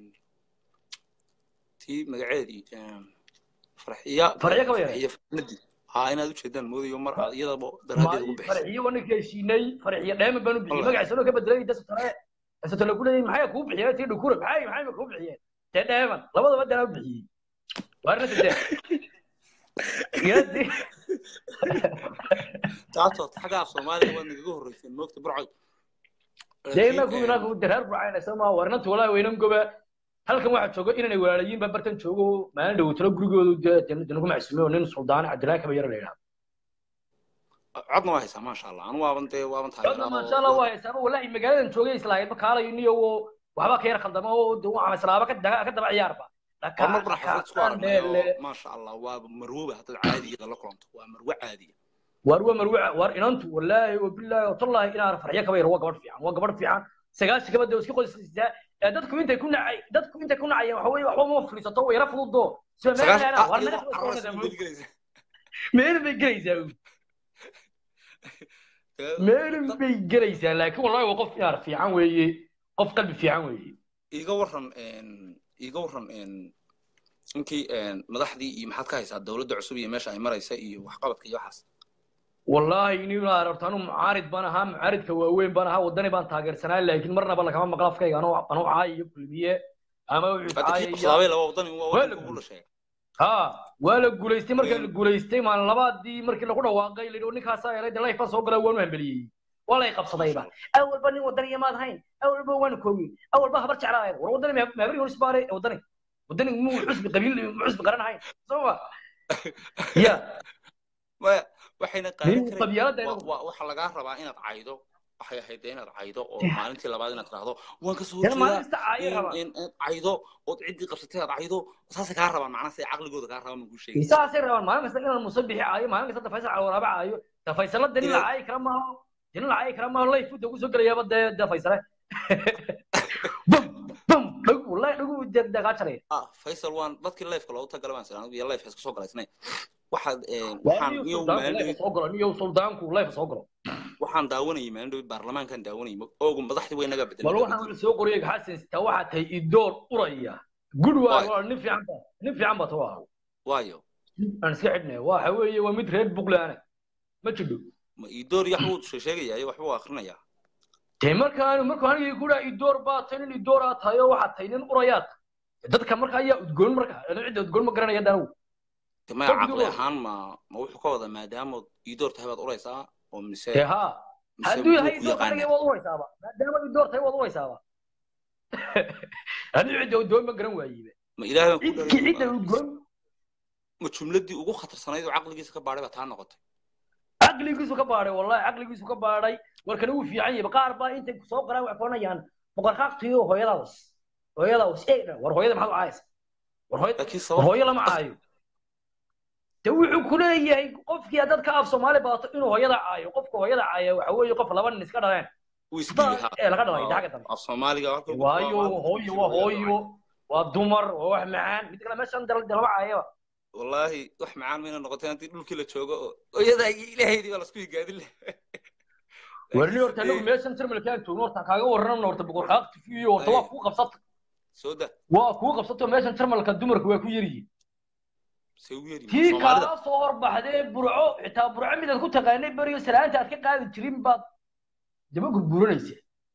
tii magaceedii em, farxiya Farxiyo kaba yare? farxiya fahmadi haa inaad u jeedaan moodayo mar aad iyadaba daraadeed ugu bixisay farxiyo waa ninka heshiinay farxiyo dheema baan u bixiyey Wallahi. magaciisa loo ka bedelay dasatare dasatare ku leeyahay maxay kuu bixiyeen tii dhukura maxay maxay kuu bixiyeen dee dheeman labadaba dana u bixiyey waarna tadee yadi taasoo xaggaa soomaaliya waad nagaga horreyseen moogta burcoy dee inaku inaku dareer bucayna sama waarnanta walaa weynan goba halkan waxaa jooga inanay walaalayiin baa bartan joogo maalin dhawotalo gurigoodu dee dana ku macsuumay oo nin suldaan cabdilaahi kaba yara la yidhahdo codna waa haysaa maasha allah anu waaban dee waaban codna maasha allah waa haysaaba wallahi magaaladan joogay islahayd makaalayo niyo oo waxba ka yar khaldama oo de waxaan islaaba ka daga ka daba ciyaarba hormar bana xaflad isku aragnayo maasha allah waa marwoba haddaad caadigeeda la kulanto waa marwo caadiya waar waa marwo waar inantu wallaahi wabilaahi watallahi inaan farxyo kaba yar waa gabadh fiican waa gabadh fiican sagaashi gabadha oo iska qoysisaa dadku intay ku nacay dadku intay ku nacayeen waxa weeye waxba ma fadhiisato way yara fududo sida meelana waar meel bay gelaysaa meel bay gelaysaa laakiin wallahi waa qof yaar fiican weeye qof qalbi fiican weeye iga waran iga waran inkii madaxdii iyo maxaad ka haysaa dowladda cusub iyo meesha ay maraysa iyo waxqabadka iyo waxaas wallahi nin aragto anu mucaarid baan ahaa mucaaridka waaweyn baan ahaa wadani baan taageersanaa laakiin marnaba lagama maqla afkayga anuu anuu caay iyo kulmiye ama wuxuu caayaya ha waa la guulaystay markii la guulaystay maalin labaadii markii lagu dhawaaqay la yidhi ninkaasaa helay de life baan soo galay waanu hambeliyey waa lay qabsadayba awalba nin wadaniya maad hayn awalba waanu koogin awalba habar jeclaa war wadani maabri horis baare wadani wadani muu xusbi qabiil muu xusbi qaran hayn soo ma ya maya waxayna qaadan qabyaalada waxa lagaa rabaa inaad caydo waxay ahayd inaad caydo oo maalintii labaad inaad tiraahdo waan ka soo jeedaa caydo ood ciddii qabsatay aad caydo saasay kaa rabaan macnaha say caqligooda kaa rabaan magu sheegay saasay rabaan maalin kasta inaan musabixi caayo maalin kasta dafaysal cawaraaba caayo dafaysala dani la caayi kara maaho dani la caayi kara maaho layf uda kusoo gelayaaba dee dafaysale bum bum dhag wallahi dhagu dagaa jaraya ah faysal waan dadkii layfka loogu tagala baan sira anigu iyo layfka iska soo galaysnay waxaad waxaan iyo maalin suldaanku layf soo galo waxaan daawanayay maalin dhow baarlamaankan daawanayay oogu madaxdii way naga bedelay bal waxaan soo qoriyay xasan sita waxaa tahay idoor uraya good waa waa nin fiican ba nin fiican ba tawaa waayo aan iska xidhnay waxa weeye waa mid reer buqlaana ma jidho ma idoor yaxbuu sheegaya waxba waa akhrinayaa dee markaan markaan anigii ku dhaha idoor baa tahay nin idoor aa tahay oo waxaad tahay nin urayaad dadka marka ayaa udgoon marka cidda udgoon ma garanaya danaw maya caqli ahaan ma ma wuxuu ka wada maadaamood idoor tahay baad uraysaa oo mise dee haa hadduu yahay idoor aniga waad uraysaaba maadaama idoor tahay waad uraysaaba anigu cidda udgoon ma garan waayiba ma ilaahay baan ku cidki cidda udgoon ma jumladii ugu khatarsanayd oo caqligiisa ka baadhay baa taa noqotay caqligiisu ka baadhay wallahi caqligiisu ka baadhay warkana wuu fiican yahay qaar baa intay soo qoraan wax koonayaan boqorqaaqtiyo hooyadaas hooyadaas ee war hooyada maxaad u caayaysa war hooyada war hooyo lama caayo de wuxuu ku leeyahay qofkii dad ka af soomaali baato inuu hooyada caayo qofka hooyada caaya waxa weeye qof laba nin iska dhaleen ee laga dhalay xagga dambe af soomaaliga waayo hooyo waa hooyo waa dumar waa wax macaan mid kale meeshan dalaba caayaba wallaahi wax macaan mayna noqotay haddii dhulkii la joogo oo hooyadaa iyo ilaahaydii baa lasku higaadin leh warni horta anagu meeshan termalkaan joogno horta kaaga warranamna horta boqorqaaqti iyo horta waa kuu qabsata soo da waa kuu qabsato meeshan termalka dumarku waa ku yaryihiin se ugu yari tii kaa soo horbaxdee burco xitaa burco midaad ku taqaanay beriyo salaanta aad ka qaadi jirin baad daba gurguranaysa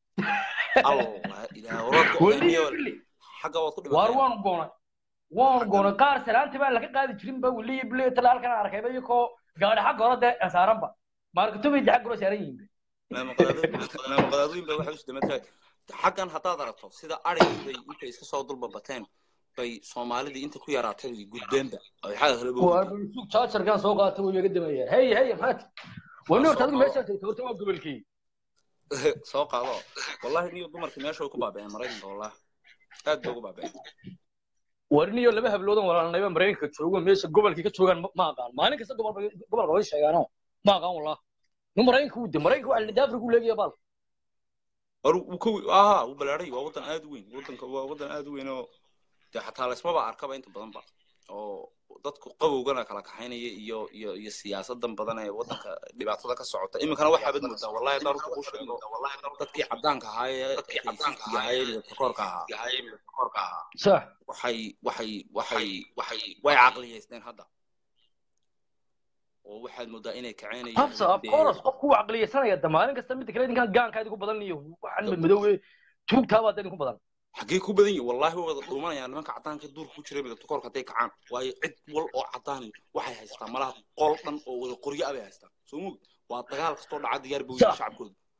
xagga waad ku waar waanu goonay waanu goonay qaar salaanta baa laga qaadi jirin ba weliya bile tala halkan arkayba iyakoo gaadhi xagga hore dee saaranba maarkatobay de xagga hore saaran yihiin maqadaadooyin ba waxay usdamatahay xaggan haddaad aragto sida arigay intay iska soo dulba bateen bay soomaalidii inta ku yaraatay bay gudbeenba ay xagga kale suuq jaajarkan soo qaatay way iga damayaan hey hey maxaad wani horta adigu meeshaan tagto horta waa gobolkii soo qaado wallahi niyo dumarkii meesha way ku baaba'een maraykanka wallahi aad bay ugu baaba'een warniyo laba habloodan walaalnayba maraykanka joogo meesha gobolkii ka joogaan ma aqaan maalin kasta gobolka way sheegaano ma aqaan wallah nu maraykanka wuu de maraykanka waa lida afrika u leegaya baal war uu ka aha uu balaaray waa wadan aad u weyn wadanka waa wadan aad u weyn oo dee xataa laysmaba arkaba inta badan ba oo dadku qabowgana kala kaxaynaya iyo iyo iyo siyaasadan badan ee wadanka dhibaatada ka socota iminkana waxaa bad moodaa wallahi haddaan runta kuu sheego dadkii caddaanka ahaa ee haysiiska ahaa ee midabtakoorka ahaa sax waxay waxay waxay waxay way caqliyaysteen hadda oo waxaad moodaa inay kaceynayaan habsa of course qofku wuu caqliyaysanaya da maalin kasta midda kale ninkan gaanka idinku badan iyo waxaan madmadoowe tuugtaabaa idinku badan xaggee ku badan yihin wallahi way wada dhuumanayaan nimanka caddaanka duurka ku jiray midabta koorka hadday kacaan waayo cid wal oo caddaani waxay haystaan malaha qol dhan oo wada qoryo abay haystaan soo mug waa dagaal kastoo dhaca diyaar buu yihi shacabkooda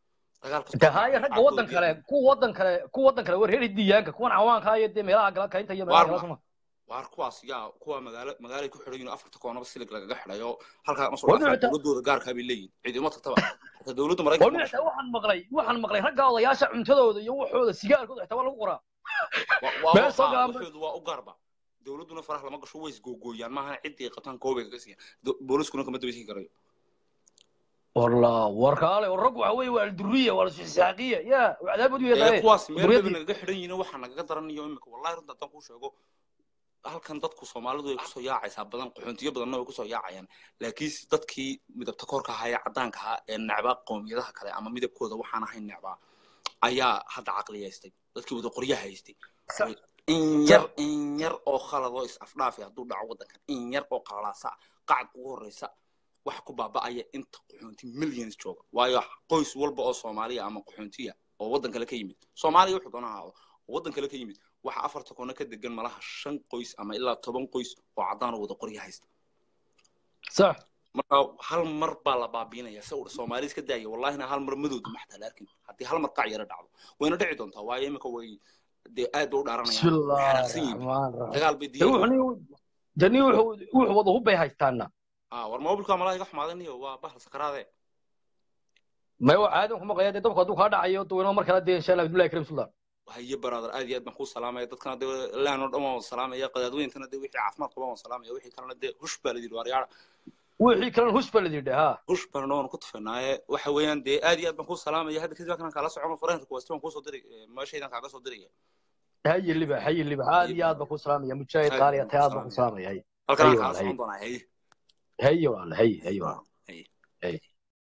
dagaal kasta de haya ragga waddan kale kuwa waddan kale kuwa waddan kale war reer diyaanka kuwan cawaanka iyo dee meelaha gala kaynta iyo meelaha Waar gala ma- suma waar kuwaas yaa kuwa magaalo magaalay ku xidhan yihiin afarta koonaba silig lagaga xidhayo halkaa ma soo Waa dhaafaa dhicita- dowladooda gaarkaa bay leeyihin ciidamo tagtaba hataa dowladda oo maraykanka ma dhinaca gasho waxaan maqlay waxaan maqlay ragga odayaasha cuntadooda iyo waxooda sigaarkooda xitaa waa lagu qoraa Wa- waa meel soo waa galaan waxoodu waa u gaarba dowladduna faraha lama gasho way isgoogooyaan maaha ciddii qabtaan koobay kaga siiyan Do- booliskuna kama dabeysan karayo والله وركاله والرق وحوي والدريه والسحاقيه يا وعذاب ودي ee يا kuwaas meel duriyadii. baba nagaga xidhan yihiin waxaa nagaga daranayo imika wallahi runta haddaan kuu sheego halkan dadku soomaalidu way kusoo yaacaysaa badan qaxoontiyo badanna way kusoo yaacayaan laakiinse dadkii midabta koorka ahaa ee caddaanka ahaa ee necbaa qowmiyadaha kale ama midabkooda waxaan ahayn necbaa ayaa hadda caqliyaystay dadkii wada qoryaha haystay Sa- in yar in yar oo khalad oo is afdhaafi hadduu dhaco waddankan in yar oo qalalaasa qacad ugu horreysa wax ku baaba'aya inta qaxoonti millions jooga waayo qoys walba oo soomaaliya ama qaxoontiya oo waddan kale ka yimid soomaaliya wuxuu doona ahaado oo waddan kale ka yimid waxa afarta koona ka degan malaha shan qoys ama ilaa toban qoys oo caddaan oo wada qorya haysta صح marka hal mar baa la baabiinaya se uu soomaali iska daaya wallahina hal mar madowda maxtaa la arkin haddii hal mar qac yara dhacdo wayna dhici doontaa waayo imika way dee aad ba u بسم dhaaranayaan way الله xanaaqsan yihiin الرحمن الرحيم dagaal bay diyaar وحني جني وحو وحو وضو هبي هايستانا ah war mobilka malaa iga xumaadan iyo waa bahal sakaraade ما هو عادي كما قيادة دبك هدوك هذا عيو تو ما مركز دي إن شاء الله بالله كريم سلطان haye brother aad iyo aad baan kuu salaamaya dadkana dee laan oo dhan waan wada salaamaya qadaadweyntana dee wixii caafimaad qaba waan salaamaya wixii kalena dee hush baa la yidhi waaryaara وحي كلام هوش بلدي ده ها hush baana waan ku tufanaaye waxa weeyaan dee aad iyo aad baan kuu salaamaya hadda kadib halkan kala socono fareenka kuwaasti waan kuusoo diray meeshaydan kaaga soo diraya هاي اللي بقى هاي اللي بقى هذه يا بكو سلام يا مجاهد هاي قال يا بكو تياد سلام بكو يا. سلام هاي halkan aan أيوة، kala هي. socon doonaa haye هي والله هي هي والله haye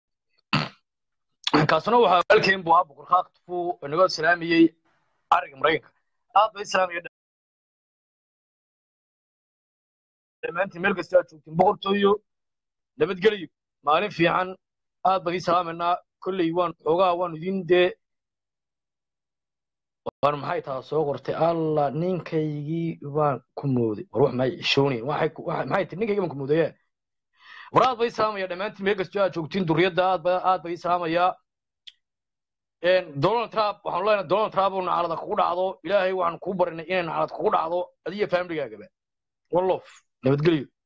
kaasuna waxaa walkeen buu ahaa boqor khaaq tufu inagoo islaamiyey ariga maraykanka aad bay islaamiya dhammaantiin meel kasta aad joogtiin boqortooyo nabadgelyo maalin fiican aad baan ii salaamaynaa kolley waan xoogaa waan idin dee waan maxay taa soo qortay alla ninkaygii baan ku mooday war wax may xishoonayn waxay ku- waxay- maxay tihi ninkaygii baan ku moodaye war aad bay ii salaamaya dhammaantiin meel kasta aad joogtiin duriyadda aad ba aad bay ii salaamayaa een donald trump waxaan leenahay donald trump oo nacalada kugu dhacdo ilaahay waxaan kuu barinay inay nacalad kugu dhacdo adiga familygagaba wallof nabadgelyo